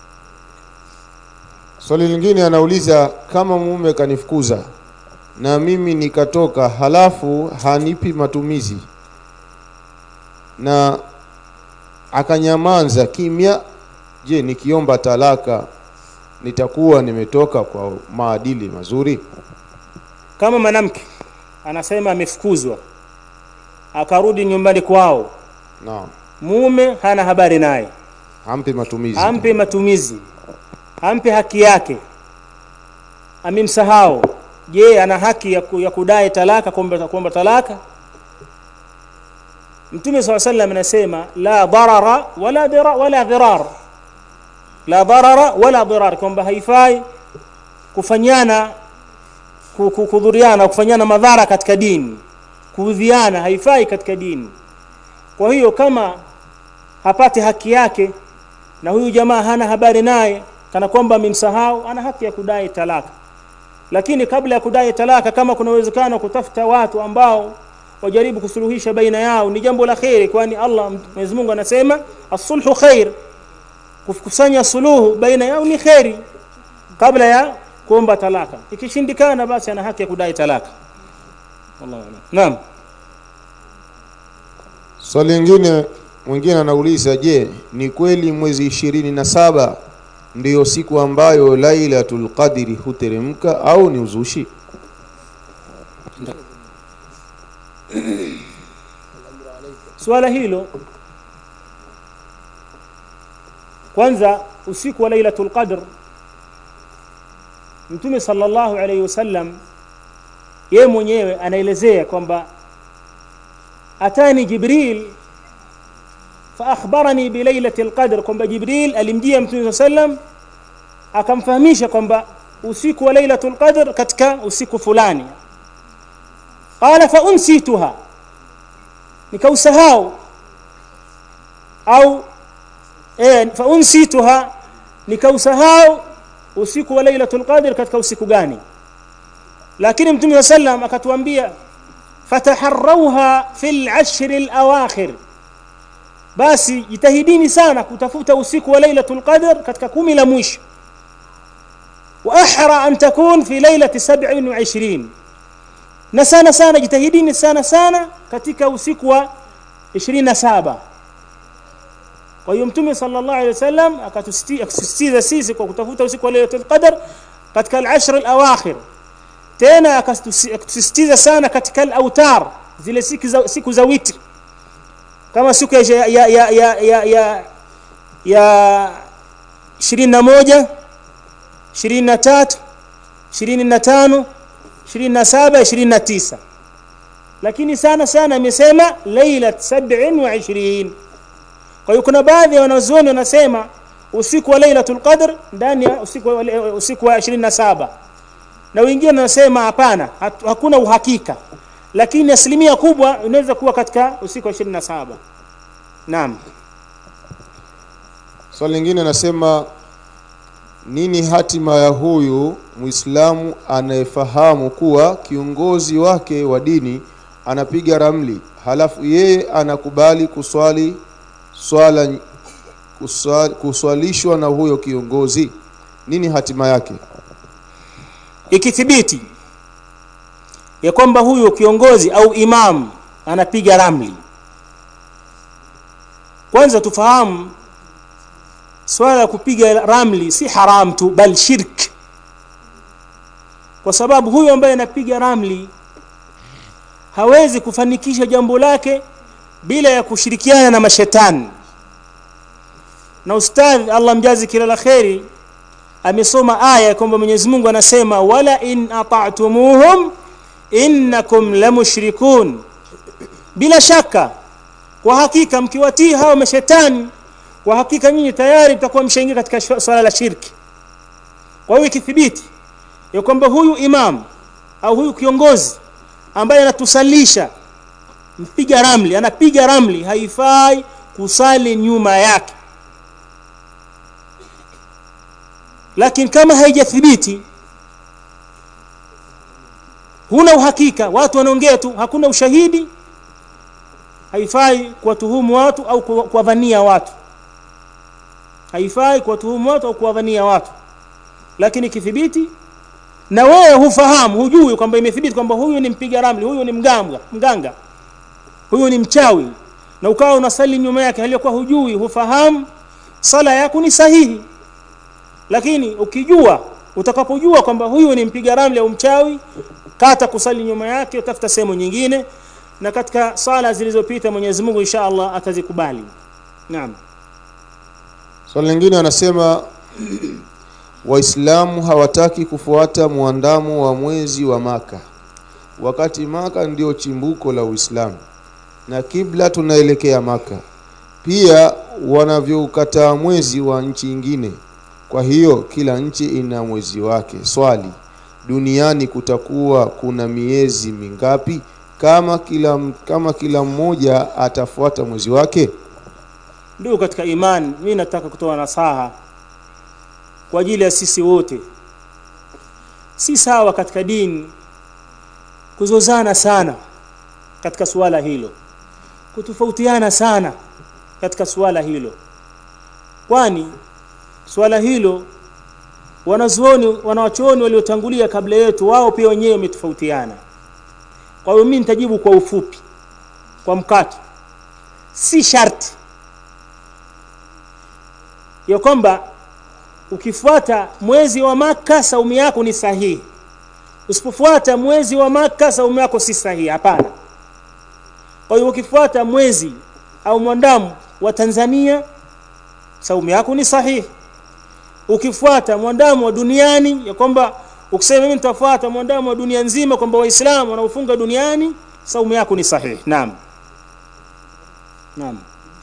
Swali lingine anauliza kama mume kanifukuza na mimi nikatoka, halafu hanipi matumizi na akanyamanza kimya, je, nikiomba talaka nitakuwa nimetoka kwa maadili mazuri? kama mwanamke anasema amefukuzwa akarudi nyumbani kwao Naam, mume hana habari naye hampi matumizi. ampe matumizi ampe haki yake amemsahau je ana haki ya, ku, ya kudai talaka kuomba kuomba talaka mtume saa sallam anasema la darara wala dira, wala dhirar la darara wala dirar kwamba haifai kufanyana ku- ku- kudhuriana kufanyana madhara katika dini kuudhiana haifai katika dini kwa hiyo kama hapati haki yake na huyu jamaa hana habari naye kana kwamba amemsahau ana haki ya kudai talaka lakini kabla ya kudai talaka kama kuna uwezekano kutafuta watu ambao wajaribu kusuluhisha baina yao ni jambo la kheri kwani Allah Mwenyezi Mungu anasema as-sulhu khair kukusanya suluhu baina yao ni kheri kabla ya kuomba talaka ikishindikana basi ana haki ya kudai talaka wallahu a'lam naam Swali lingine mwingine anauliza, je, ni kweli mwezi ishirini na saba ndiyo siku ambayo Lailatul Qadri huteremka au ni uzushi? swala hilo kwanza usiku wa lailatul qadr mtume sallallahu alayhi wasallam yeye mwenyewe anaelezea kwamba atani jibril faakhbarani bilailatil qadr kwamba jibril alimjia mtume sallam akamfahamisha kwamba usiku wa lailatul qadr katika usiku fulani qala fa unsituha nikausahau au eh, fa unsituha nikausahau usiku wa lailatul qadr katika usiku gani lakini mtume wa sallam akatuambia fataharrauha fil ashri alawakhir basi jitahidini sana kutafuta usiku wa lailatul qadr katika kumi la mwisho wa ahra an takun fi lailati 27 na sana sana jitahidini sana sana katika usiku wa 27 kwa hiyo mtume sallallahu alaihi wasallam akatusisitiza sisi kwa kutafuta usiku wa lailatul qadr katika al-ashr al-awakhir tena akatusisitiza sana katika al-autar zile siku za, siku za witri kama siku ya ya ya ya ya, ya, ya 21 23 25 27 29 lakini sana sana amesema lailat 27 kwa hiyo kuna baadhi ya wanazuoni wanasema usiku wa lailatul qadr ndani ya usiku wa, usiku wa 27 na wengine wanasema hapana hakuna uhakika lakini asilimia kubwa inaweza kuwa katika usiku wa 27 naam Swali lingine anasema nini hatima ya huyu Muislamu anayefahamu kuwa kiongozi wake wa dini anapiga ramli, halafu yeye anakubali kuswali swala kuswali, kuswalishwa na huyo kiongozi nini hatima yake ikithibiti ya kwamba huyu kiongozi au imam anapiga ramli kwanza tufahamu swala la kupiga ramli si haram tu bal shirk kwa sababu huyu ambaye anapiga ramli hawezi kufanikisha jambo lake bila ya kushirikiana na mashetani na ustadh Allah mjazi kila la kheri amesoma aya kwamba Mwenyezi Mungu anasema wala in ata'tumuhum innakum lamushrikun bila shaka kwa hakika mkiwatii hao mashetani kwa hakika nyinyi tayari mtakuwa mshaingia katika swala la shirki kwa hiyo ikithibiti ya kwamba huyu imam au huyu kiongozi ambaye anatusalisha mpiga ramli anapiga ramli haifai kusali nyuma yake lakini kama haijathibiti huna uhakika watu wanaongea tu hakuna ushahidi haifai kuwatuhumu watu au kuwadhania watu haifai kuwatuhumu watu au kuwadhania watu lakini ikithibiti na wewe hufahamu hujui kwamba imethibiti kwamba huyu ni mpiga ramli huyu ni mganga mganga huyu ni mchawi na ukawa unasali nyuma yake aliyokuwa hujui hufahamu sala yako ni sahihi lakini ukijua utakapojua kwamba huyu ni mpiga ramli au mchawi kata kusali nyuma yake utafuta sehemu nyingine na katika sala zilizopita Mwenyezi Mungu insha Allah atazikubali naam swali so, lingine anasema waislamu hawataki kufuata muandamo wa mwezi wa maka wakati maka ndio chimbuko la uislamu na kibla tunaelekea maka pia wanavyokataa mwezi wa nchi nyingine kwa hiyo kila nchi ina mwezi wake swali duniani kutakuwa kuna miezi mingapi kama kila kama kila mmoja atafuata mwezi wake ndugu katika imani mimi nataka kutoa nasaha kwa ajili ya sisi wote si sawa katika dini kuzozana sana katika suala hilo kutofautiana sana katika suala hilo kwani suala hilo wanazuoni wanawachuoni waliotangulia kabla yetu wao pia wenyewe wametofautiana kwa hiyo mimi nitajibu kwa ufupi kwa mkato si sharti ya kwamba ukifuata mwezi wa maka saumu yako ni sahihi usipofuata mwezi wa maka saumu yako si sahihi hapana kwa hiyo ukifuata mwezi au mwandamu wa Tanzania saumu yako ni sahihi ukifuata mwandamu wa duniani ya kwamba ukisema mimi nitafuata mwandamu wa dunia nzima kwamba waislamu wanaofunga duniani saumu yako ni sahihi naam naam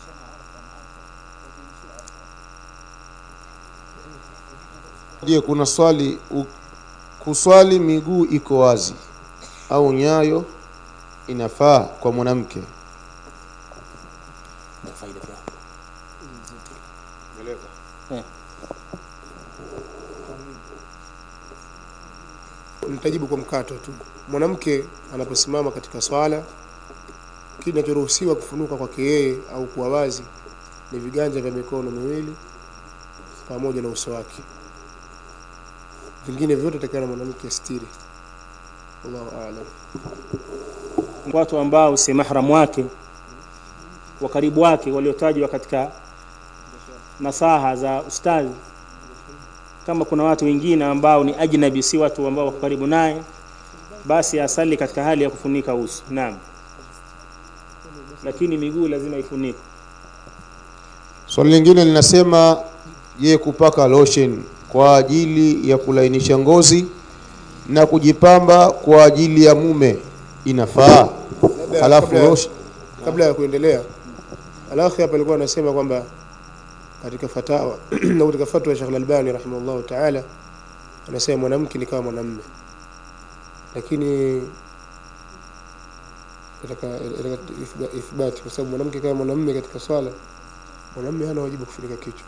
je kuna swali u, kuswali miguu iko wazi au nyayo inafaa kwa mwanamke nitajibu kwa mkato tu mwanamke anaposimama katika swala kinachoruhusiwa kufunuka kwake yeye au kuwa wazi ni viganja vya mikono miwili pamoja na uso wake vingine vyote takana mwanamke stiri Allahu a'lam watu ambao si mahram wake wa karibu wake waliotajwa katika nasaha za ustadhi kama kuna watu wengine ambao ni ajnabi si watu ambao wako karibu naye basi asali katika hali ya kufunika uso naam lakini miguu lazima ifunikwe swali lingine linasema je kupaka lotion kwa ajili ya kulainisha ngozi na kujipamba kwa ajili ya mume inafaa Labda halafu kabla- lotion kabla ya kuendelea alakhi hapa alikuwa anasema kwamba katika fatawa na katika fatwa ya Sheikh Al-Albani rahimahullah ta'ala anasema mwanamke ni kama mwanamume lakini katika katika ithba- ithbati kwa sababu mwanamke kama mwanamume katika swala mwanamume hana wajibu kufunika kichwa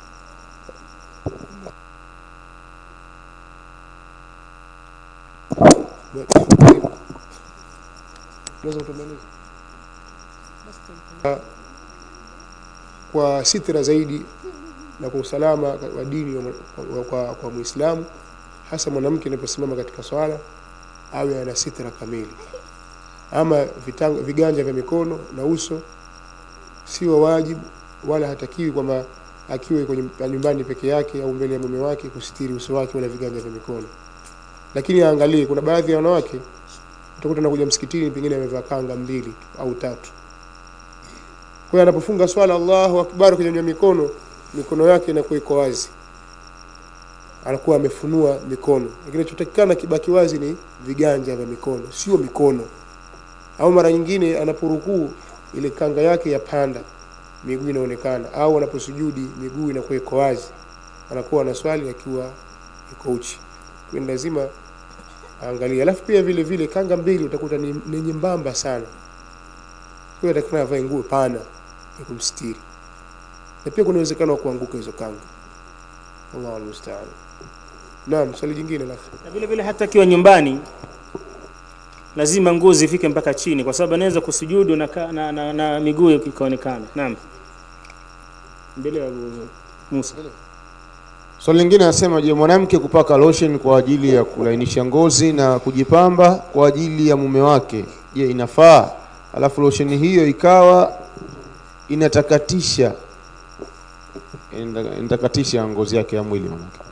Unaweza kutueleza? kwa sitra zaidi na kwa usalama wa dini wa, wa, kwa, kwa Muislamu, hasa mwanamke anaposimama katika swala awe ana sitra kamili. Ama vitanga, viganja vya mikono na uso sio wajibu wala hatakiwi kwamba akiwe kwenye nyumbani peke yake au mbele ya mume wake kusitiri uso wake wala viganja vya mikono. Lakini aangalie, kuna baadhi ya wanawake utakuta anakuja msikitini pengine amevaa kanga mbili tu au tatu. Kwa hiyo anapofunga swala Allahu Akbar kunyanyua mikono, mikono yake inakuwa iko wazi, anakuwa amefunua mikono. Lakini kinachotakikana kibaki wazi ni viganja vya mikono, sio mikono. Au mara nyingine anaporukuu ile kanga yake yapanda, miguu inaonekana, au anaposujudi miguu inakuwa iko wazi, anakuwa na swali akiwa iko uchi. Kwa hiyo lazima aangalie. Alafu pia vile vile kanga mbili utakuta ni, ni nyembamba sana, kwa hiyo atakana avae nguo pana ya kumstiri, na pia kuna uwezekano wa kuanguka hizo kanga. Allahu almustaan. Naam, swali jingine la na vile vile hata akiwa nyumbani lazima nguo zifike mpaka chini, kwa sababu anaweza kusujudu na, ka- na, na, na miguu ikaonekana. Naam, mbele ya Abu Musa. Swali lingine anasema, je, mwanamke kupaka lotion kwa ajili ya kulainisha ngozi na kujipamba kwa ajili ya mume wake, je, inafaa? Alafu lotion hiyo ikawa inatakatisha inata- inatakatisha ngozi yake ya mwili manake.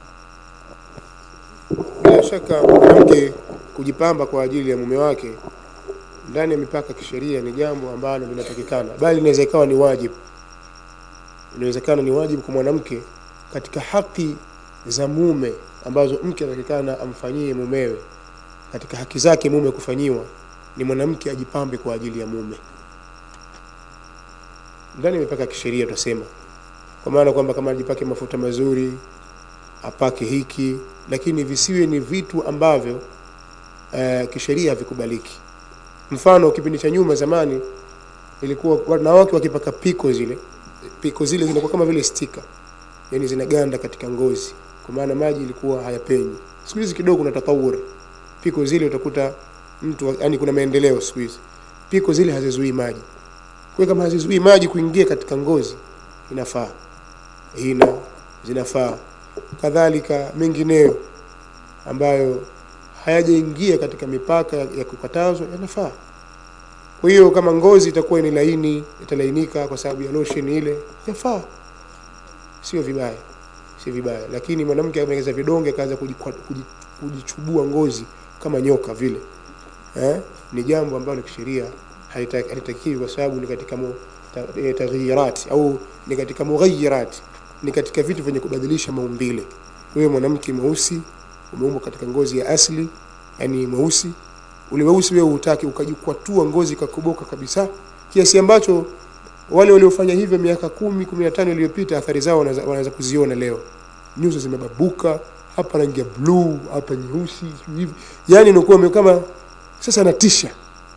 bila shaka mwanamke kujipamba kwa ajili ya mume wake ndani ya mipaka ya kisheria ni jambo ambalo linatakikana, bali inaweza ikawa ni wajibu. Inawezekana ni wajibu kwa mwanamke katika haki za mume ambazo mke anatakikana amfanyie mumewe. Katika haki zake mume kufanyiwa ni mwanamke ajipambe kwa ajili ya mume ndani ya mipaka ya kisheria, tutasema kwa maana kwamba kama ajipake mafuta mazuri apake hiki, lakini visiwe ni vitu ambavyo uh, kisheria havikubaliki. Mfano, kipindi cha nyuma zamani ilikuwa wanawake wakipaka piko zile piko zile zinakuwa kama vile stika, yani zinaganda katika ngozi, kwa maana maji ilikuwa hayapenyi. Siku hizi kidogo kuna tatawur, piko zile utakuta mtu yani, kuna maendeleo siku hizi, piko zile hazizuii maji. Kwa hiyo kama hazizuii maji kuingia katika ngozi, inafaa hina zinafaa kadhalika mengineyo ambayo hayajaingia katika mipaka ya ya kukatazwa yanafaa. Kwa hiyo kama ngozi itakuwa ni laini, italainika kwa sababu ya lotion ile, yafaa, sio vibaya, si vibaya. Lakini mwanamke ameongeza vidonge akaanza kujikwa- kuji- kujichubua ngozi kama nyoka vile eh, ni jambo ambalo kisheria halita- halitakiwi kwa sababu ni katika mu, ta, e, taghyirat au ni katika mughayyirat ni katika vitu vyenye kubadilisha maumbile. Wewe mwanamke mweusi umeumbwa katika ngozi ya asili, yani mweusi, ule weusi wewe hutaki ukajikwatua ngozi ikakoboka kabisa, kiasi ambacho wale waliofanya hivyo miaka kumi kumi na tano iliyopita athari zao wanaweza wanaweza kuziona leo. Nyuso zimebabuka, hapa rangi ya bluu, hapa nyeusi, sijui hivi, yani inakuwa kama sasa natisha.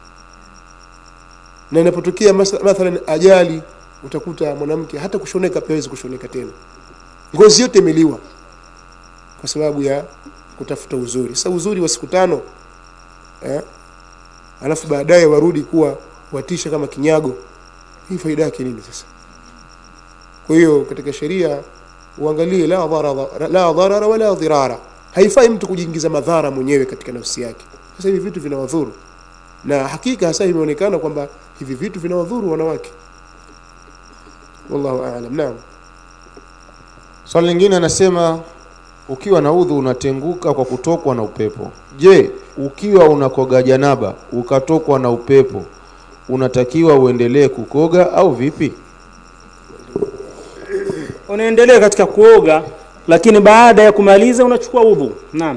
Na inapotokea masa- mathalan ajali utakuta mwanamke hata kushoneka pia hawezi kushoneka tena, ngozi yote imeliwa kwa sababu ya kutafuta uzuri. Sasa uzuri wa siku tano eh, alafu baadaye warudi kuwa watisha kama kinyago, hii faida yake nini sasa? Kwa hiyo katika sheria uangalie la dharara, la dharara wala dhirara. Haifai mtu kujiingiza madhara mwenyewe katika nafsi yake. Sasa hivi vitu vinawadhuru, na hakika hasa imeonekana kwamba hivi vitu vinawadhuru wanawake. Wallahu aalam. Naam. Swali lingine anasema ukiwa na udhu unatenguka kwa kutokwa na upepo. Je, ukiwa unakoga janaba ukatokwa na upepo unatakiwa uendelee kukoga au vipi? Unaendelea katika kuoga, lakini baada ya kumaliza unachukua udhu. Naam.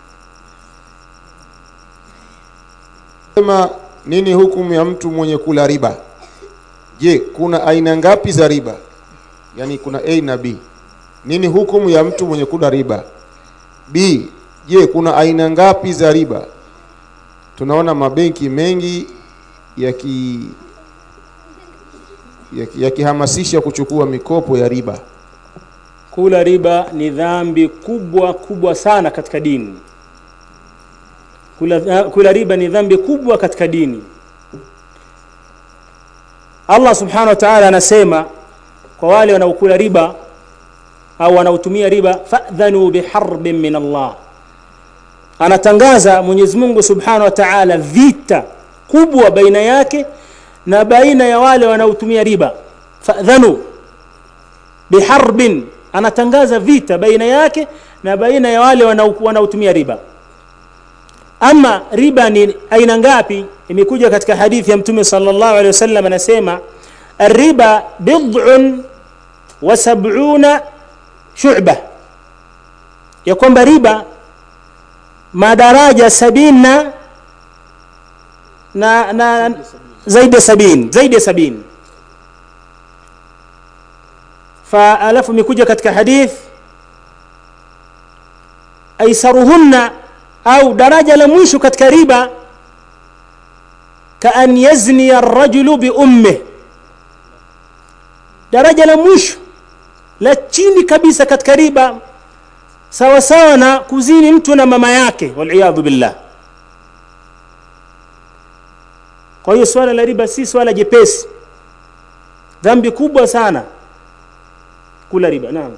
Sema nini hukumu ya mtu mwenye kula riba? Je, kuna aina ngapi za riba? Yaani kuna A na B. Nini hukumu ya mtu mwenye kula riba? B, je, kuna aina ngapi za riba? Tunaona mabenki mengi yaki yaki- yakihamasisha kuchukua mikopo ya riba. Kula riba ni dhambi kubwa kubwa sana katika dini. Kula, kula riba ni dhambi kubwa katika dini. Allah subhanahu wa ta'ala anasema kwa wale wanaokula riba, au wanaotumia riba fadhanu biharbin min Allah anatangaza Mwenyezi Mungu Subhanahu wa Ta'ala vita kubwa baina yake na baina ya wale wanaotumia riba fadhanu biharbin anatangaza vita baina yake na baina ya wale wanao- wanaotumia riba ama riba ni aina ngapi imekuja katika hadithi ya mtume sallallahu alaihi wasallam anasema الربا بضع وسبعون شعبة ya kwamba riba madaraja sabini na na, na zaidi ya sabini zaidi ya sabini fa alafu imekuja katika hadith aisaruhunna au daraja la mwisho katika riba kaan yazniya arrajulu biummih daraja la mwisho la chini kabisa katika riba sawa sawa na kuzini mtu na mama yake waliyadhu billah kwa hiyo swala la riba si swala jepesi dhambi kubwa sana kula riba naam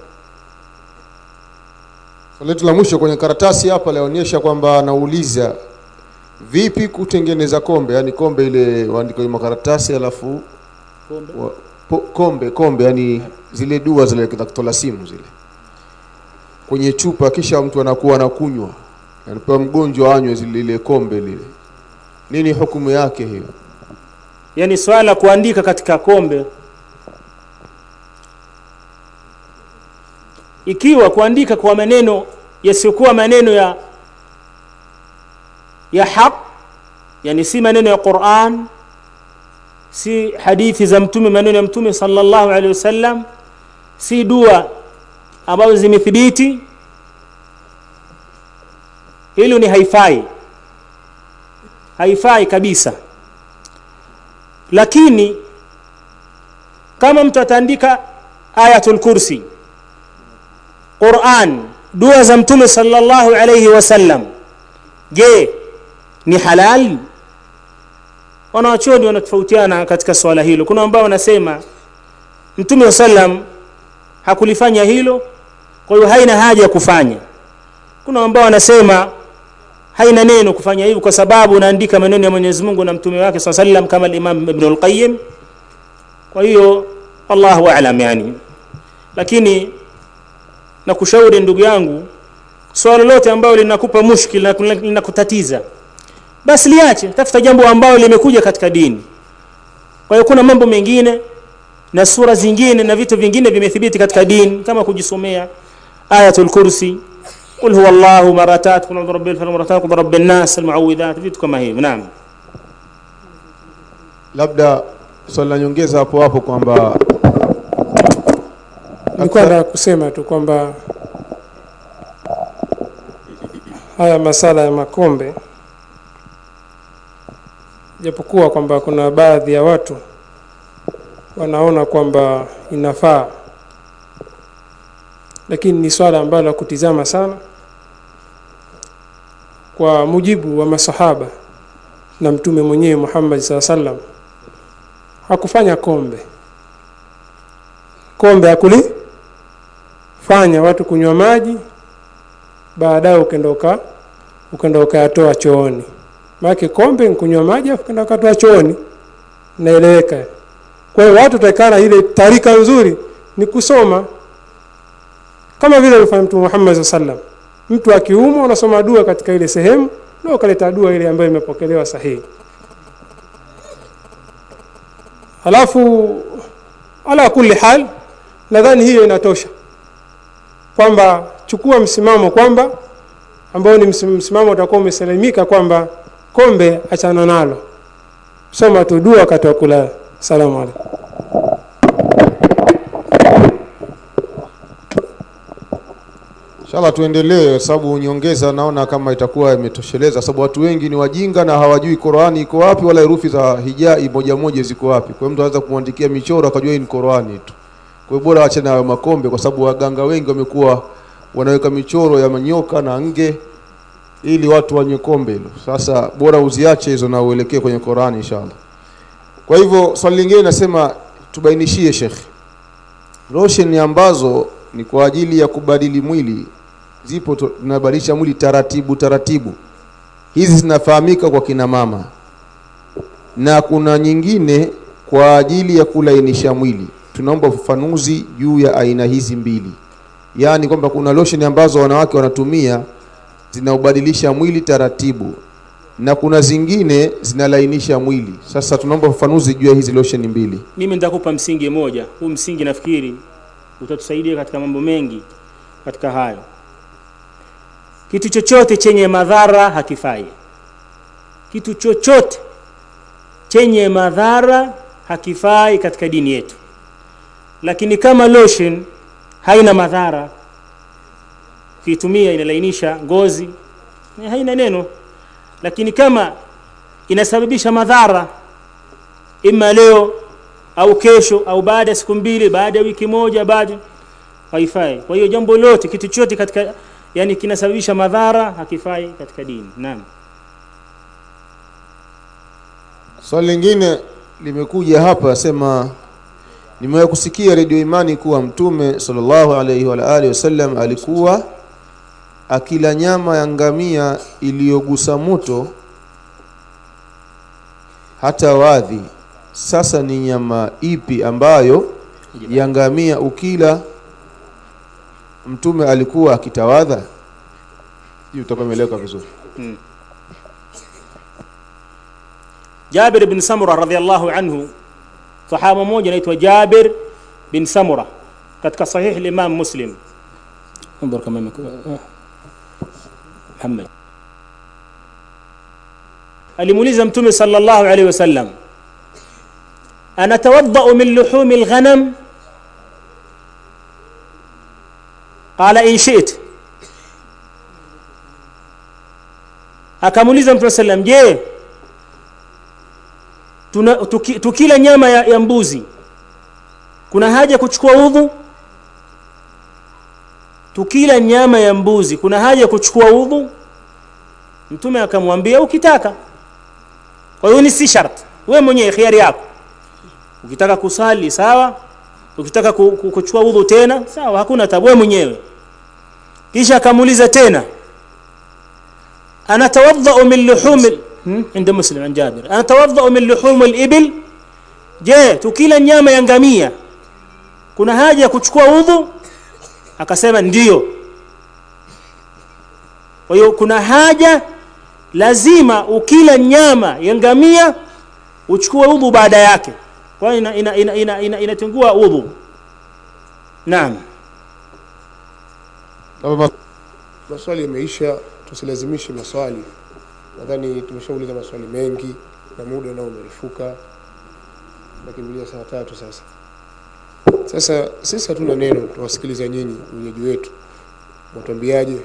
Swali letu la mwisho kwenye karatasi hapa laonyesha kwamba anauliza vipi kutengeneza kombe, yani kombe ile waandika kwenye makaratasi alafu wa, po, kombe kombe, yani zile dua zile za kutola simu zile kwenye chupa, kisha mtu anakuwa anakunywa, anapewa mgonjwa anywe zile ile kombe lile, nini hukumu yake hiyo? yani swala la kuandika katika kombe ikiwa kuandika kwa maneno yasiyokuwa maneno ya ya haq yani si maneno ya Qur'an si hadithi za mtume maneno ya mtume sallallahu alaihi wasallam si dua ambazo zimethibiti hilo ni haifai haifai kabisa lakini kama mtu ataandika ayatul kursi Qur'an dua za mtume sallallahu alayhi wasallam je ni halal wanawachuoni wanatofautiana katika swala hilo kuna ambao wanasema mtume sallam hakulifanya hilo kwa hiyo haina haja ya kufanya kuna ambao wanasema haina neno kufanya hivyo kwa sababu unaandika maneno ya Mwenyezi Mungu na mtume wake swalla sallam kama al-Imam Ibn al-Qayyim kwa hiyo Allahu a'lam yani lakini nakushauri ndugu yangu swala lolote ambalo linakupa mushkil na linakutatiza basi liache tafuta jambo ambalo limekuja katika dini kwa hiyo kuna mambo mengine na sura zingine na vitu vingine vimethibiti katika dini kama kujisomea ayatul kursi قل هو الله مرتات قل اعوذ برب الفلق مرتات قل رب الناس المعوذات vitu kama hivyo naam Labda swali la nyongeza hapo hapo kwamba nilikuwa nataka kusema tu kwamba haya masala ya makombe japokuwa kwamba kuna baadhi ya watu wanaona kwamba inafaa lakini ni swala ambalo la kutizama sana kwa mujibu wa masahaba na mtume mwenyewe Muhammad saa sallam hakufanya kombe kombe hakulifanya watu kunywa maji baadaye ukenda uka ukenda ukayatoa chooni maana kombe ni kunywa maji afu ukenda ukatoa chooni naeleweka kwa hiyo watu takana ile tarika nzuri ni kusoma kama vile alifanya mtume Muhammad sallam mtu akiumwa unasoma dua katika ile sehemu na ukaleta dua ile ambayo imepokelewa sahihi halafu ala kulli hal nadhani hiyo inatosha kwamba chukua msimamo kwamba ambao ni msim- msimamo utakuwa umesalimika kwamba kombe achana nalo soma tu dua wakati wa kulala salamu alaykum Inshallah tuendelee sababu nyongeza naona kama itakuwa imetosheleza sababu watu wengi ni wajinga na hawajui Qur'ani iko wapi wala herufi za hijai moja moja ziko wapi. Kwa hiyo mtu anaweza kumwandikia michoro akajua hii ni Qur'ani tu. Kwa hiyo bora ache na makombe kwa sababu waganga wengi wamekuwa wanaweka michoro ya manyoka na nge ili watu wanywe kombe hilo. Sasa bora uziache hizo na uelekee kwenye Qur'ani inshallah. Kwa hivyo swali lingine nasema tubainishie Sheikh. Lotion ambazo ni kwa ajili ya kubadili mwili zipo tu- tunabadilisha mwili taratibu taratibu hizi zinafahamika kwa kina mama na kuna nyingine kwa ajili ya kulainisha mwili tunaomba ufafanuzi juu ya aina hizi mbili yaani kwamba kuna lotion ambazo wanawake wanatumia zinaubadilisha mwili taratibu na kuna zingine zinalainisha mwili sasa tunaomba ufafanuzi juu ya hizi lotion mbili mimi nitakupa msingi moja huu msingi nafikiri utatusaidia katika mambo mengi katika hayo kitu chochote chenye madhara hakifai kitu chochote chenye madhara hakifai katika dini yetu lakini kama lotion haina madhara ukiitumia inalainisha ngozi eh, haina neno lakini kama inasababisha madhara ima leo au kesho au baada ya siku mbili baada ya wiki moja baada haifai kwa hiyo jambo lote kitu chote katika yani kinasababisha madhara hakifai katika dini naam swali lingine limekuja hapa asema nimewahi kusikia redio imani kuwa mtume sallallahu alaihi wa alihi wasallam alikuwa akila nyama ya ngamia iliyogusa moto hata wadhi sasa ni nyama ipi ambayo ya ngamia ukila mtume alikuwa akitawadha hii utakuwa imeeleweka vizuri Jabir bin Samura radhiallahu anhu sahaba mmoja anaitwa Jabir bin Samura katika sahih al-Imam Muslim انظر كما يمك- Muhammad alimuuliza mtume sallallahu alaihi wasallam anatawaddau min luhumi alghanam qala in shi't akamuuliza mtume sallam je tuna, tuki, tukila nyama ya, ya mbuzi kuna haja kuchukua udhu tukila nyama ya mbuzi kuna haja kuchukua udhu mtume akamwambia ukitaka kwa hiyo ni si shart wewe mwenyewe khiari yako ukitaka kusali sawa ukitaka ku- ku- kuchukua udhu tena sawa hakuna tabu wewe mwenyewe kisha akamuuliza tena anatawadhau min luhumi hmm? inda muslim an jabir anatawadhau min luhumi libil je tukila nyama ya ngamia kuna haja ya kuchukua udhu akasema ndiyo kwa hiyo kuna haja lazima ukila nyama ya ngamia uchukue udhu baada yake kwa hiyo ina, ina, ina, ina, ina, inatengua udhu naam Labda maswali yameisha tusilazimishe maswali nadhani tumeshauliza maswali mengi na muda nao umerefuka nakimbilia saa tatu sasa sasa sisi hatuna neno tuwasikiliza nyinyi wenyeji wetu mwatuambiaje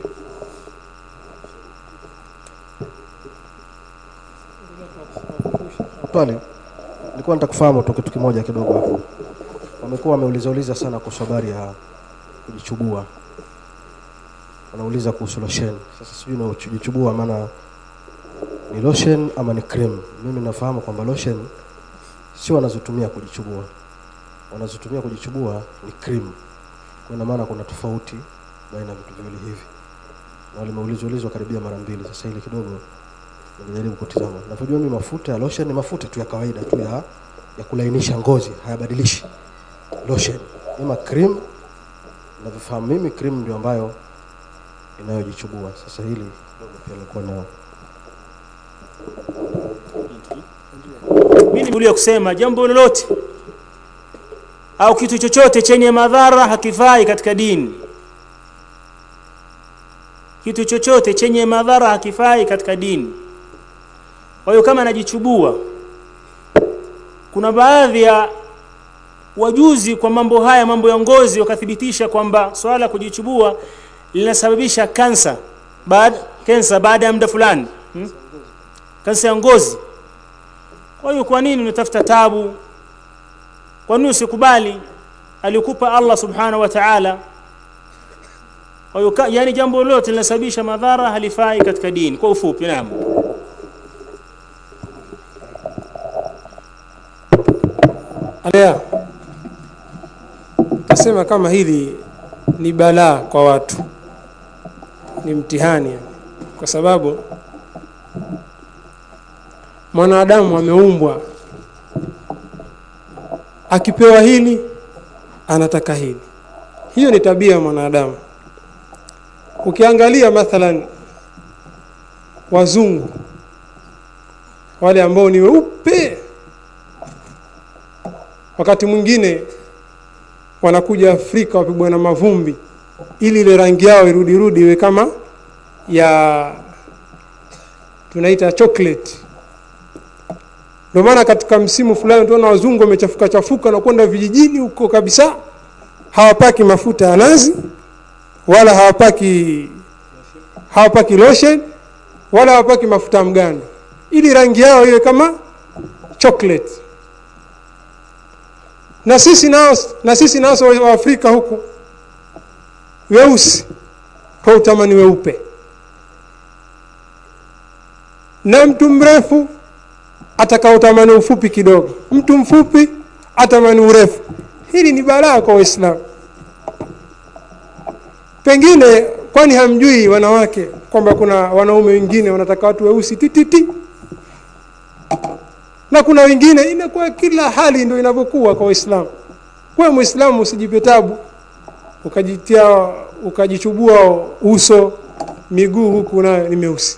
Swali nilikuwa nitakufahamu tu kitu kimoja kidogo hapo. Wamekuwa wameuliza uliza sana kuhusu habari ya kujichubua, wanauliza kuhusu lotion. Sasa sijui na kujichubua maana ni lotion ama ni cream. Mimi nafahamu kwamba lotion sio wanazotumia kujichubua, wanazotumia kujichubua ni cream. Kwa ina maana kuna tofauti baina ya vitu viwili hivi, na walimeulizwa ulizwa karibia mara mbili. Sasa hili kidogo nimejaribu kutizama. Navyojua mimi mafuta ya lotion ni mafuta tu ya kawaida tu ya, ya kulainisha ngozi, hayabadilishi lotion. Ima cream, navyofahamu mimi cream ndio ambayo inayojichubua. Sasa hili kidogo pia nilikuwa na mimi nikulia kusema jambo lolote au kitu chochote chenye madhara hakifai katika dini kitu chochote chenye madhara hakifai katika dini kwa hiyo kama anajichubua kuna baadhi ya wajuzi kwa mambo haya mambo ya ngozi wakathibitisha kwamba swala la kujichubua linasababisha kansa baada kansa baada ya muda fulani hmm? kansa ya ngozi kwa hiyo kwa nini unatafuta tabu kwa nini usikubali alikupa Allah subhanahu wa ta'ala kwa hiyo ka- yani jambo lolote linasababisha madhara halifai katika dini kwa ufupi naam Alea, tasema kama hili ni balaa kwa watu ni mtihani yani. kwa sababu mwanadamu ameumbwa akipewa hili anataka hili hiyo ni tabia ya mwanadamu ukiangalia mathalan wazungu wale ambao ni weupe wakati mwingine wanakuja Afrika wapigwa na mavumbi ili ile rangi yao irudi rudi iwe kama ya tunaita chocolate ndio maana katika msimu fulani tunaona wazungu wamechafuka chafuka na kwenda vijijini huko kabisa hawapaki mafuta ya nazi wala hawapaki hawapaki lotion wala hawapaki mafuta ya mgando ili rangi yao iwe kama chocolate na sisi nao na sisi nao wa Afrika huku weusi kwa utamani weupe na mtu mrefu ataka utamani ufupi kidogo mtu mfupi atamani urefu hili ni balaa kwa waislamu pengine kwani hamjui wanawake kwamba kuna wanaume wengine wanataka watu weusi tititi na kuna wengine inakuwa kila hali ndio inavyokuwa kwa waislamu kwa muislamu usijipe tabu ukajitia ukajichubua uso miguu huku nayo ni meusi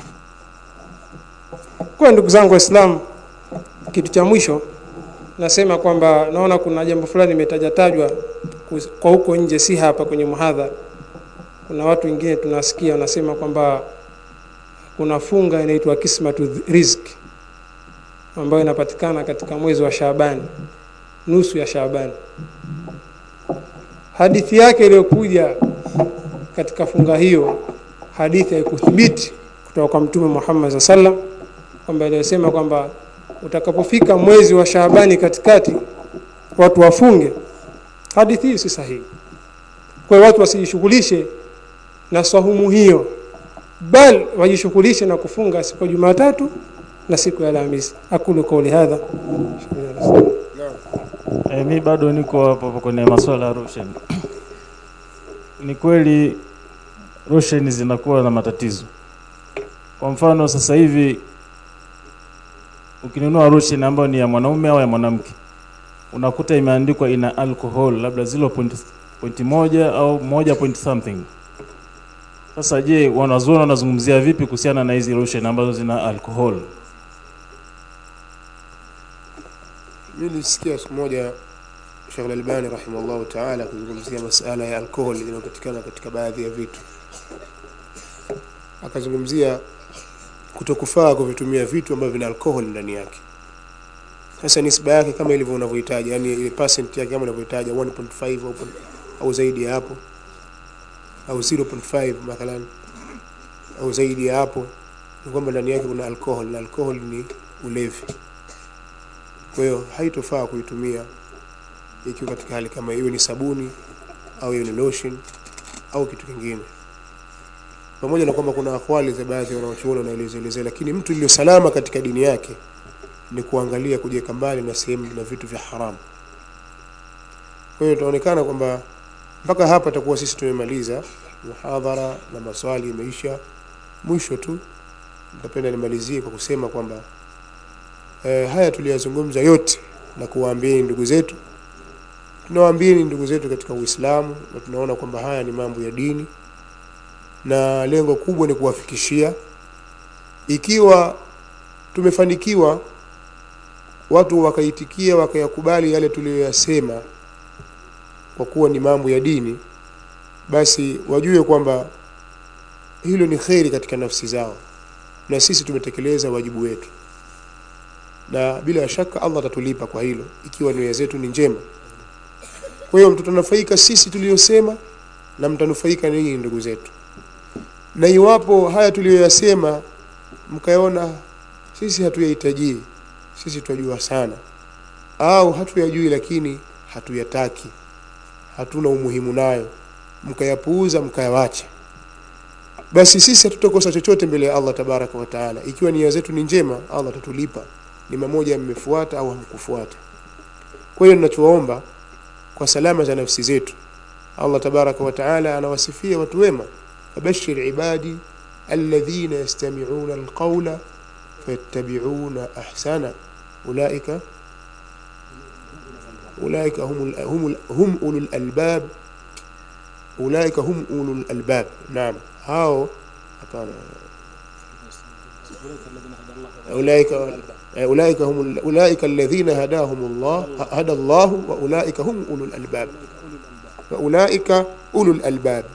kwa ndugu zangu waislamu kitu cha mwisho nasema kwamba naona kuna jambo fulani imetajatajwa kwa huko nje si hapa kwenye muhadhara kuna watu wengine tunasikia wanasema kwamba kuna funga inaitwa kismatu rizki ambayo inapatikana katika mwezi wa Shaabani nusu ya Shaabani hadithi yake iliyokuja katika funga hiyo hadithi haikuthibiti kutoka kwa mtume Muhammad sallam kwamba iliyosema kwamba utakapofika mwezi wa Shaabani katikati watu wafunge hadithi hii si sahihi kwa hiyo watu wasijishughulishe na swahumu hiyo bal wajishughulishe na kufunga siku ya Jumatatu na siku ya Alhamisi akulu kauli hadha E, mi bado niko hapo hapo kwenye masuala ya roshen. Ni kweli roshen zinakuwa na matatizo. Kwa mfano sasa hivi ukinunua roshen ambayo ni ya mwanaume au ya mwanamke unakuta imeandikwa ina alcohol labda 0.1 au moja point something. Sasa je, wanazuoni wanazungumzia vipi kuhusiana na hizi lotion ambazo zina alcohol? Mimi nilisikia siku moja Sheikh Al-Albani rahimahullah ta'ala kuzungumzia masala ya alkohol inayopatikana katika baadhi ya vitu. Akazungumzia kutokufaa kuvitumia vitu ambavyo vina alkohol ndani yake. Sasa nisba yake kama ilivyo unavyohitaji, yani ile percent yake kama unavyohitaji 1.5 au, au zaidi ya hapo au 0.5 mathalan au zaidi ya hapo, ni kwamba ndani yake kuna alkohol na alkohol ni ulevi. Kwa hiyo haitofaa kuitumia ikiwa katika hali kama hiyo, ni sabuni au hiyo ni lotion au kitu kingine, pamoja na kwamba kuna akwali za baadhi ya wanaochuoni wanaelezelezea, lakini mtu iliyo salama katika dini yake ni kuangalia kujiweka mbali na sehemu na vitu vya haramu. Kwa hiyo itaonekana kwamba mpaka hapa takuwa sisi tumemaliza muhadhara na maswali imeisha. Mwisho tu nitapenda nimalizie kwa kusema kwamba e, haya tuliyazungumza yote na kuwaambieni ndugu zetu, tunawaambieni ndugu zetu katika Uislamu, na tunaona kwamba haya ni mambo ya dini, na lengo kubwa ni kuwafikishia. Ikiwa tumefanikiwa watu wakaitikia wakayakubali yale tuliyoyasema kwa kuwa ni mambo ya dini, basi wajue kwamba hilo ni kheri katika nafsi zao, na sisi tumetekeleza wajibu wetu, na bila shaka Allah atatulipa kwa hilo ikiwa nia zetu ni njema. Kwa hiyo mtutanufaika sisi tuliyosema na mtanufaika ninyi ndugu zetu, na iwapo haya tuliyoyasema mkaona sisi hatuyahitaji, sisi tunajua sana, au hatuyajui lakini hatuyataki hatuna umuhimu nayo, mkayapuuza mkayawacha, basi sisi hatutakosa chochote mbele ya Allah tabaraka wa taala. Ikiwa nia zetu ni njema, Allah atatulipa ni mamoja mmefuata au hamkufuata. Kwa hiyo ninachowaomba kwa salama za nafsi zetu Allah tabaraka wa taala anawasifia watu wema fabashir ibadi alladhina yastami'una alqawla fayattabi'una ahsana ulaika ulaika humul humul hum ulul albab ulaika hum ulul albab naam hao hapana أولئك أولئك هم أولئك الذين هداهم الله هدى الله وأولئك هم أولو الألباب فأولئك أولو الألباب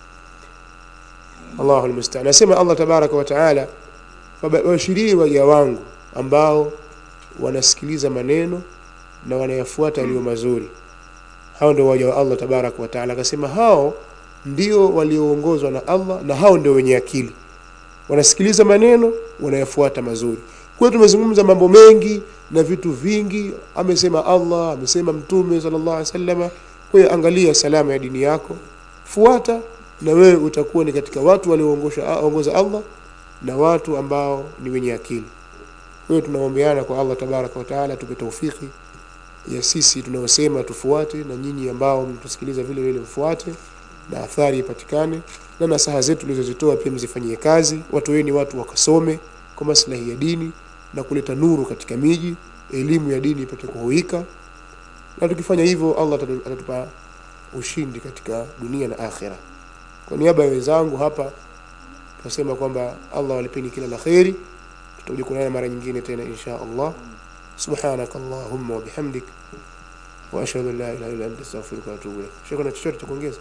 الله المستعان nasema Allah tabaraka wa taala wabashirie waja wangu ambao wanasikiliza maneno na wanayafuata yaliyo mazuri hao ndio waja wa Allah tabaraka wa taala akasema hao ndio walioongozwa na Allah na hao ndio wenye akili wanasikiliza maneno wanayafuata mazuri kwa hiyo tumezungumza mambo mengi na vitu vingi amesema Allah amesema mtume sallallahu alaihi wasallama kwa hiyo angalia salama ya dini yako fuata na wewe utakuwa ni katika watu walioongoza Allah na watu ambao ni wenye akili kwa hiyo tunaombeana kwa Allah tabaraka wa taala tupe taufiki ya sisi tunaosema tufuate na nyinyi ambao mtusikiliza vile vile mfuate na athari ipatikane na nasaha zetu tulizozitoa pia mzifanyie kazi watu weni watu wakasome kwa maslahi ya dini na kuleta nuru katika miji elimu ya dini ipate kuhuika na tukifanya hivyo Allah atatu- atatupa ushindi katika dunia na akhira kwa niaba ya wenzangu hapa tunasema kwamba Allah walipeni kila la kheri tutakuja kuonana mara nyingine tena insha Allah subhanaka allahumma wa bihamdik wa ashhadu an la ilaha illa anta astaghfiruka wa atubu ilaik shekho na chochote cha kuongeza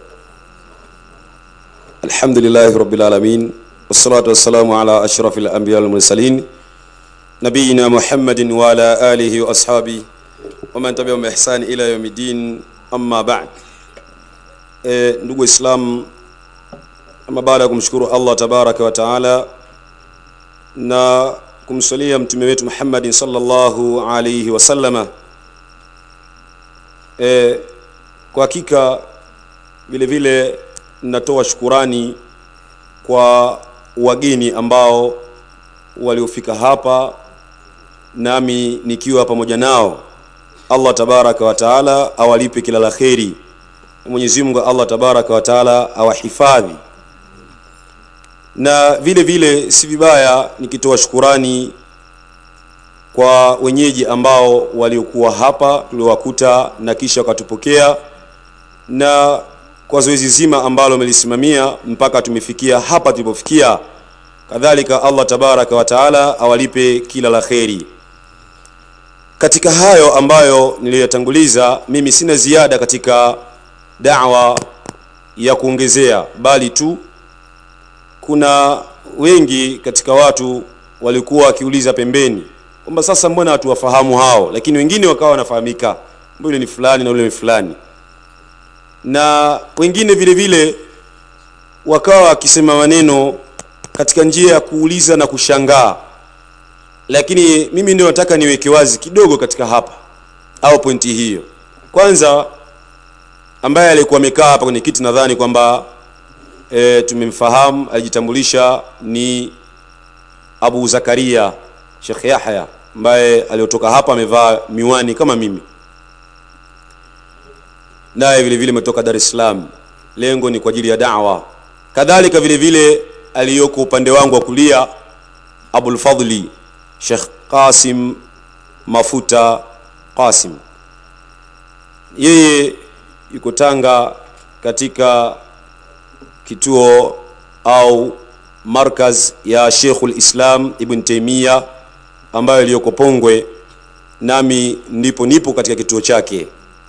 الحمد لله رب العالمين والصلاة والسلام على أشرف الأنبياء والمرسلين نبينا محمد وعلى آله وأصحابه ومن تبعهم بإحسان إلى يوم الدين أما بعد e, ndugu Islam ama baada ya kumshukuru Allah tabaraka wa taala na kumsalia mtume wetu Muhammadin sallallahu alayhi wasallama e, kwa hakika vile vile natoa shukurani kwa wageni ambao waliofika hapa nami nikiwa pamoja nao Allah tabaraka wa taala awalipe kila la kheri Mwenyezi Mungu Allah tabaraka wa taala awahifadhi na vile vile si vibaya nikitoa shukurani kwa wenyeji ambao waliokuwa hapa tuliwakuta na kisha wakatupokea na kwa zoezi zima ambalo amelisimamia mpaka tumefikia hapa tulipofikia kadhalika Allah tabaraka wa taala awalipe kila la kheri katika hayo ambayo niliyotanguliza mimi sina ziada katika da'wa ya kuongezea bali tu kuna wengi katika watu walikuwa wakiuliza pembeni kwamba sasa mbona watu wafahamu hao lakini wengine wakawa wanafahamika mbona yule ni fulani na yule ni fulani na wengine vile vile wakawa wakisema maneno katika njia ya kuuliza na kushangaa lakini mimi ndio nataka niweke wazi kidogo katika hapa au pointi hiyo kwanza ambaye alikuwa amekaa hapa kwenye kiti nadhani kwamba e, tumemfahamu alijitambulisha ni Abu Zakaria Sheikh Yahya ambaye aliotoka hapa amevaa miwani kama mimi naye vile vile ametoka Dar es Salaam lengo ni kwa ajili ya da'wa kadhalika vile vile aliyoko upande wangu wa kulia Abul Fadli Sheikh Qasim Mafuta Qasim yeye yuko Tanga katika kituo au markaz ya Sheikhul Islam Ibn Taymiyyah ambayo iliyoko Pongwe nami ndipo nipo katika kituo chake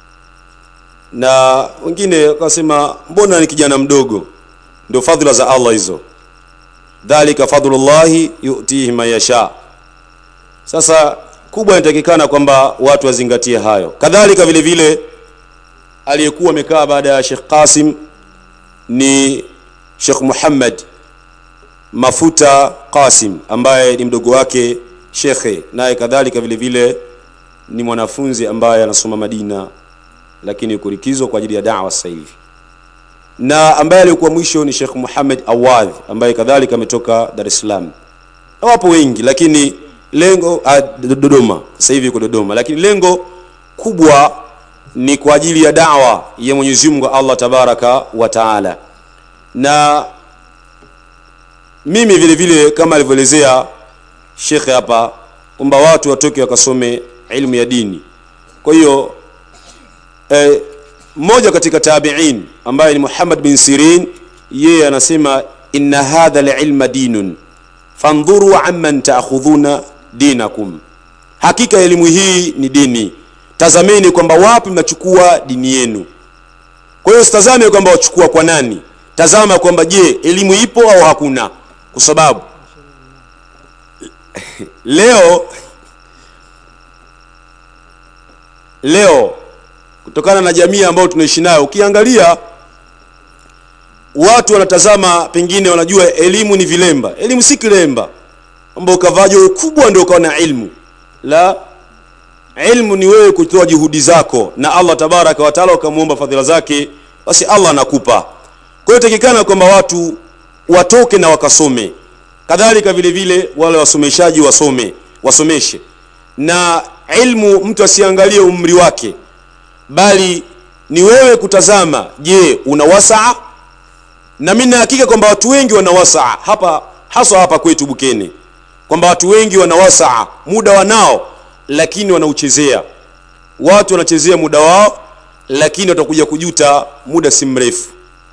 na wengine wakasema mbona ni kijana mdogo ndio fadhila za Allah hizo dhalika fadlullahi yu'tihi man yasha sasa kubwa inatakikana kwamba watu wazingatie hayo kadhalika vile vile aliyekuwa amekaa baada ya Sheikh Qasim ni Sheikh Muhammad Mafuta Qasim ambaye ni mdogo wake shekhe naye kadhalika vile vile ni mwanafunzi ambaye anasoma Madina lakini yuko likizo kwa ajili ya da'wa sasa hivi na ambaye alikuwa mwisho ni Sheikh Muhammad Awadh ambaye kadhalika ametoka Dar es Salaam na wapo wengi lakini lengo ah, Dodoma sasa hivi yuko Dodoma lakini lengo kubwa ni kwa ajili ya dawa ya Mwenyezi Mungu Allah tabaraka wa taala na mimi vile vile kama alivyoelezea shekhe hapa kwamba watu watoke wakasome ilmu ya dini kwa hiyo eh, mmoja katika tabiin ambaye ni Muhammad bin Sirin yeye anasema inna hadha alilma dinun fandhuru amman taakhudhuna dinakum hakika elimu hii ni dini tazameni kwamba wapi mnachukua dini yenu kwa hiyo sitazame kwamba wachukua kwa nani tazama kwamba je elimu ipo au hakuna kwa sababu leo leo kutokana na jamii ambayo tunaishi nayo ukiangalia watu wanatazama pengine wanajua elimu ni vilemba elimu si kilemba kwamba ukavaa joho kubwa ndio ukawa na ilmu la ilmu ni wewe kutoa juhudi zako na Allah tabaraka wa taala ukamwomba fadhila zake basi Allah anakupa kwa hiyo takikana kwamba watu watoke na wakasome kadhalika vile vile wale wasomeshaji wasome wasomeshe na ilmu mtu asiangalie umri wake bali ni wewe kutazama je una wasaa na mimi hakika kwamba watu wengi wana wasaa hapa haswa hapa kwetu Bukene kwamba watu wengi wana wasaa muda wanao lakini wanauchezea watu wanachezea muda wao lakini watakuja kujuta muda si mrefu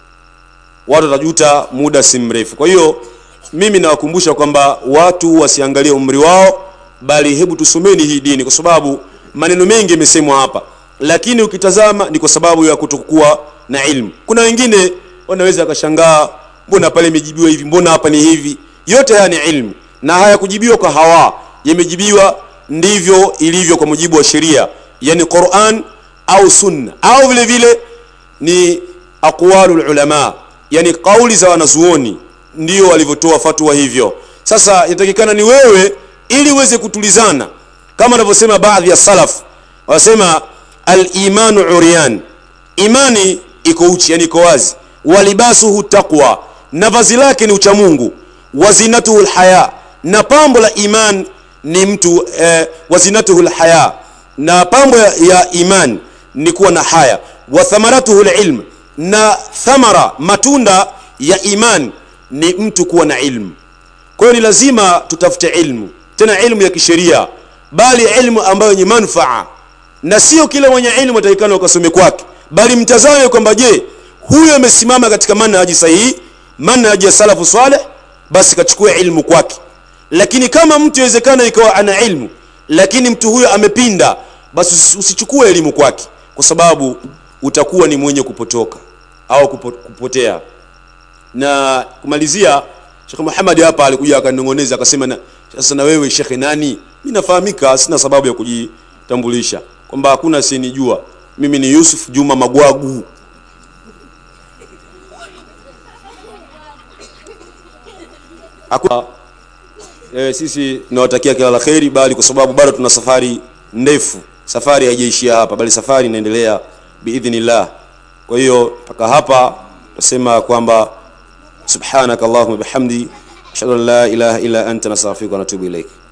watu watajuta muda si mrefu kwa hiyo mimi nawakumbusha kwamba watu wasiangalie umri wao bali hebu tusomeni hii dini kwa sababu maneno mengi yamesemwa hapa lakini ukitazama ni kwa sababu ya kutokuwa na ilmu kuna wengine wanaweza wakashangaa mbona pale imejibiwa hivi mbona hapa ni hivi yote haya ni ilmu na hayakujibiwa kwa hawa yamejibiwa ndivyo ilivyo kwa mujibu wa sheria yani Qur'an au sunna au vile vile ni aqwalul ulama yani kauli za wanazuoni ndio walivyotoa fatwa hivyo sasa inatakikana ni wewe ili uweze kutulizana kama wanavyosema baadhi ya salaf wanasema al-imanu uryan imani iko uchi yani iko wazi walibasuhu taqwa na vazi lake ni uchamungu wazinatuhu alhaya na pambo la iman ni mtu eh, wazinatuhu alhaya na pambo ya, ya iman ni kuwa na haya wa thamaratuhu alilm na thamara matunda ya iman ni mtu kuwa na ilmu kwa hiyo ni lazima tutafute ilmu tena ilmu ya kisheria bali ilmu ambayo yenye manfaa na sio kila mwenye ilmu atakikana ukasome kwake bali mtazame kwamba je huyo amesimama katika manhaji sahihi manhaji ya salafu saleh basi kachukua ilmu kwake lakini kama mtu inawezekana ikawa ana ilmu lakini mtu huyo amepinda basi usichukue elimu kwake kwa sababu utakuwa ni mwenye kupotoka au kupo, kupotea na kumalizia Sheikh Muhammad hapa alikuja akanong'oneza akasema na sasa na wewe Sheikh nani mimi nafahamika sina sababu ya kujitambulisha kwamba hakuna asinijua mimi ni Yusuf Juma Magwagu hakuna e, sisi tunawatakia kila la kheri bali kwa sababu bado tuna safari ndefu safari haijaishia hapa bali safari inaendelea biidhnillah kwa hiyo mpaka hapa nasema kwamba subhanaka allahumma bihamdi ashhadu an la ilaha illa anta nastaghfiruka wa natubu ilaik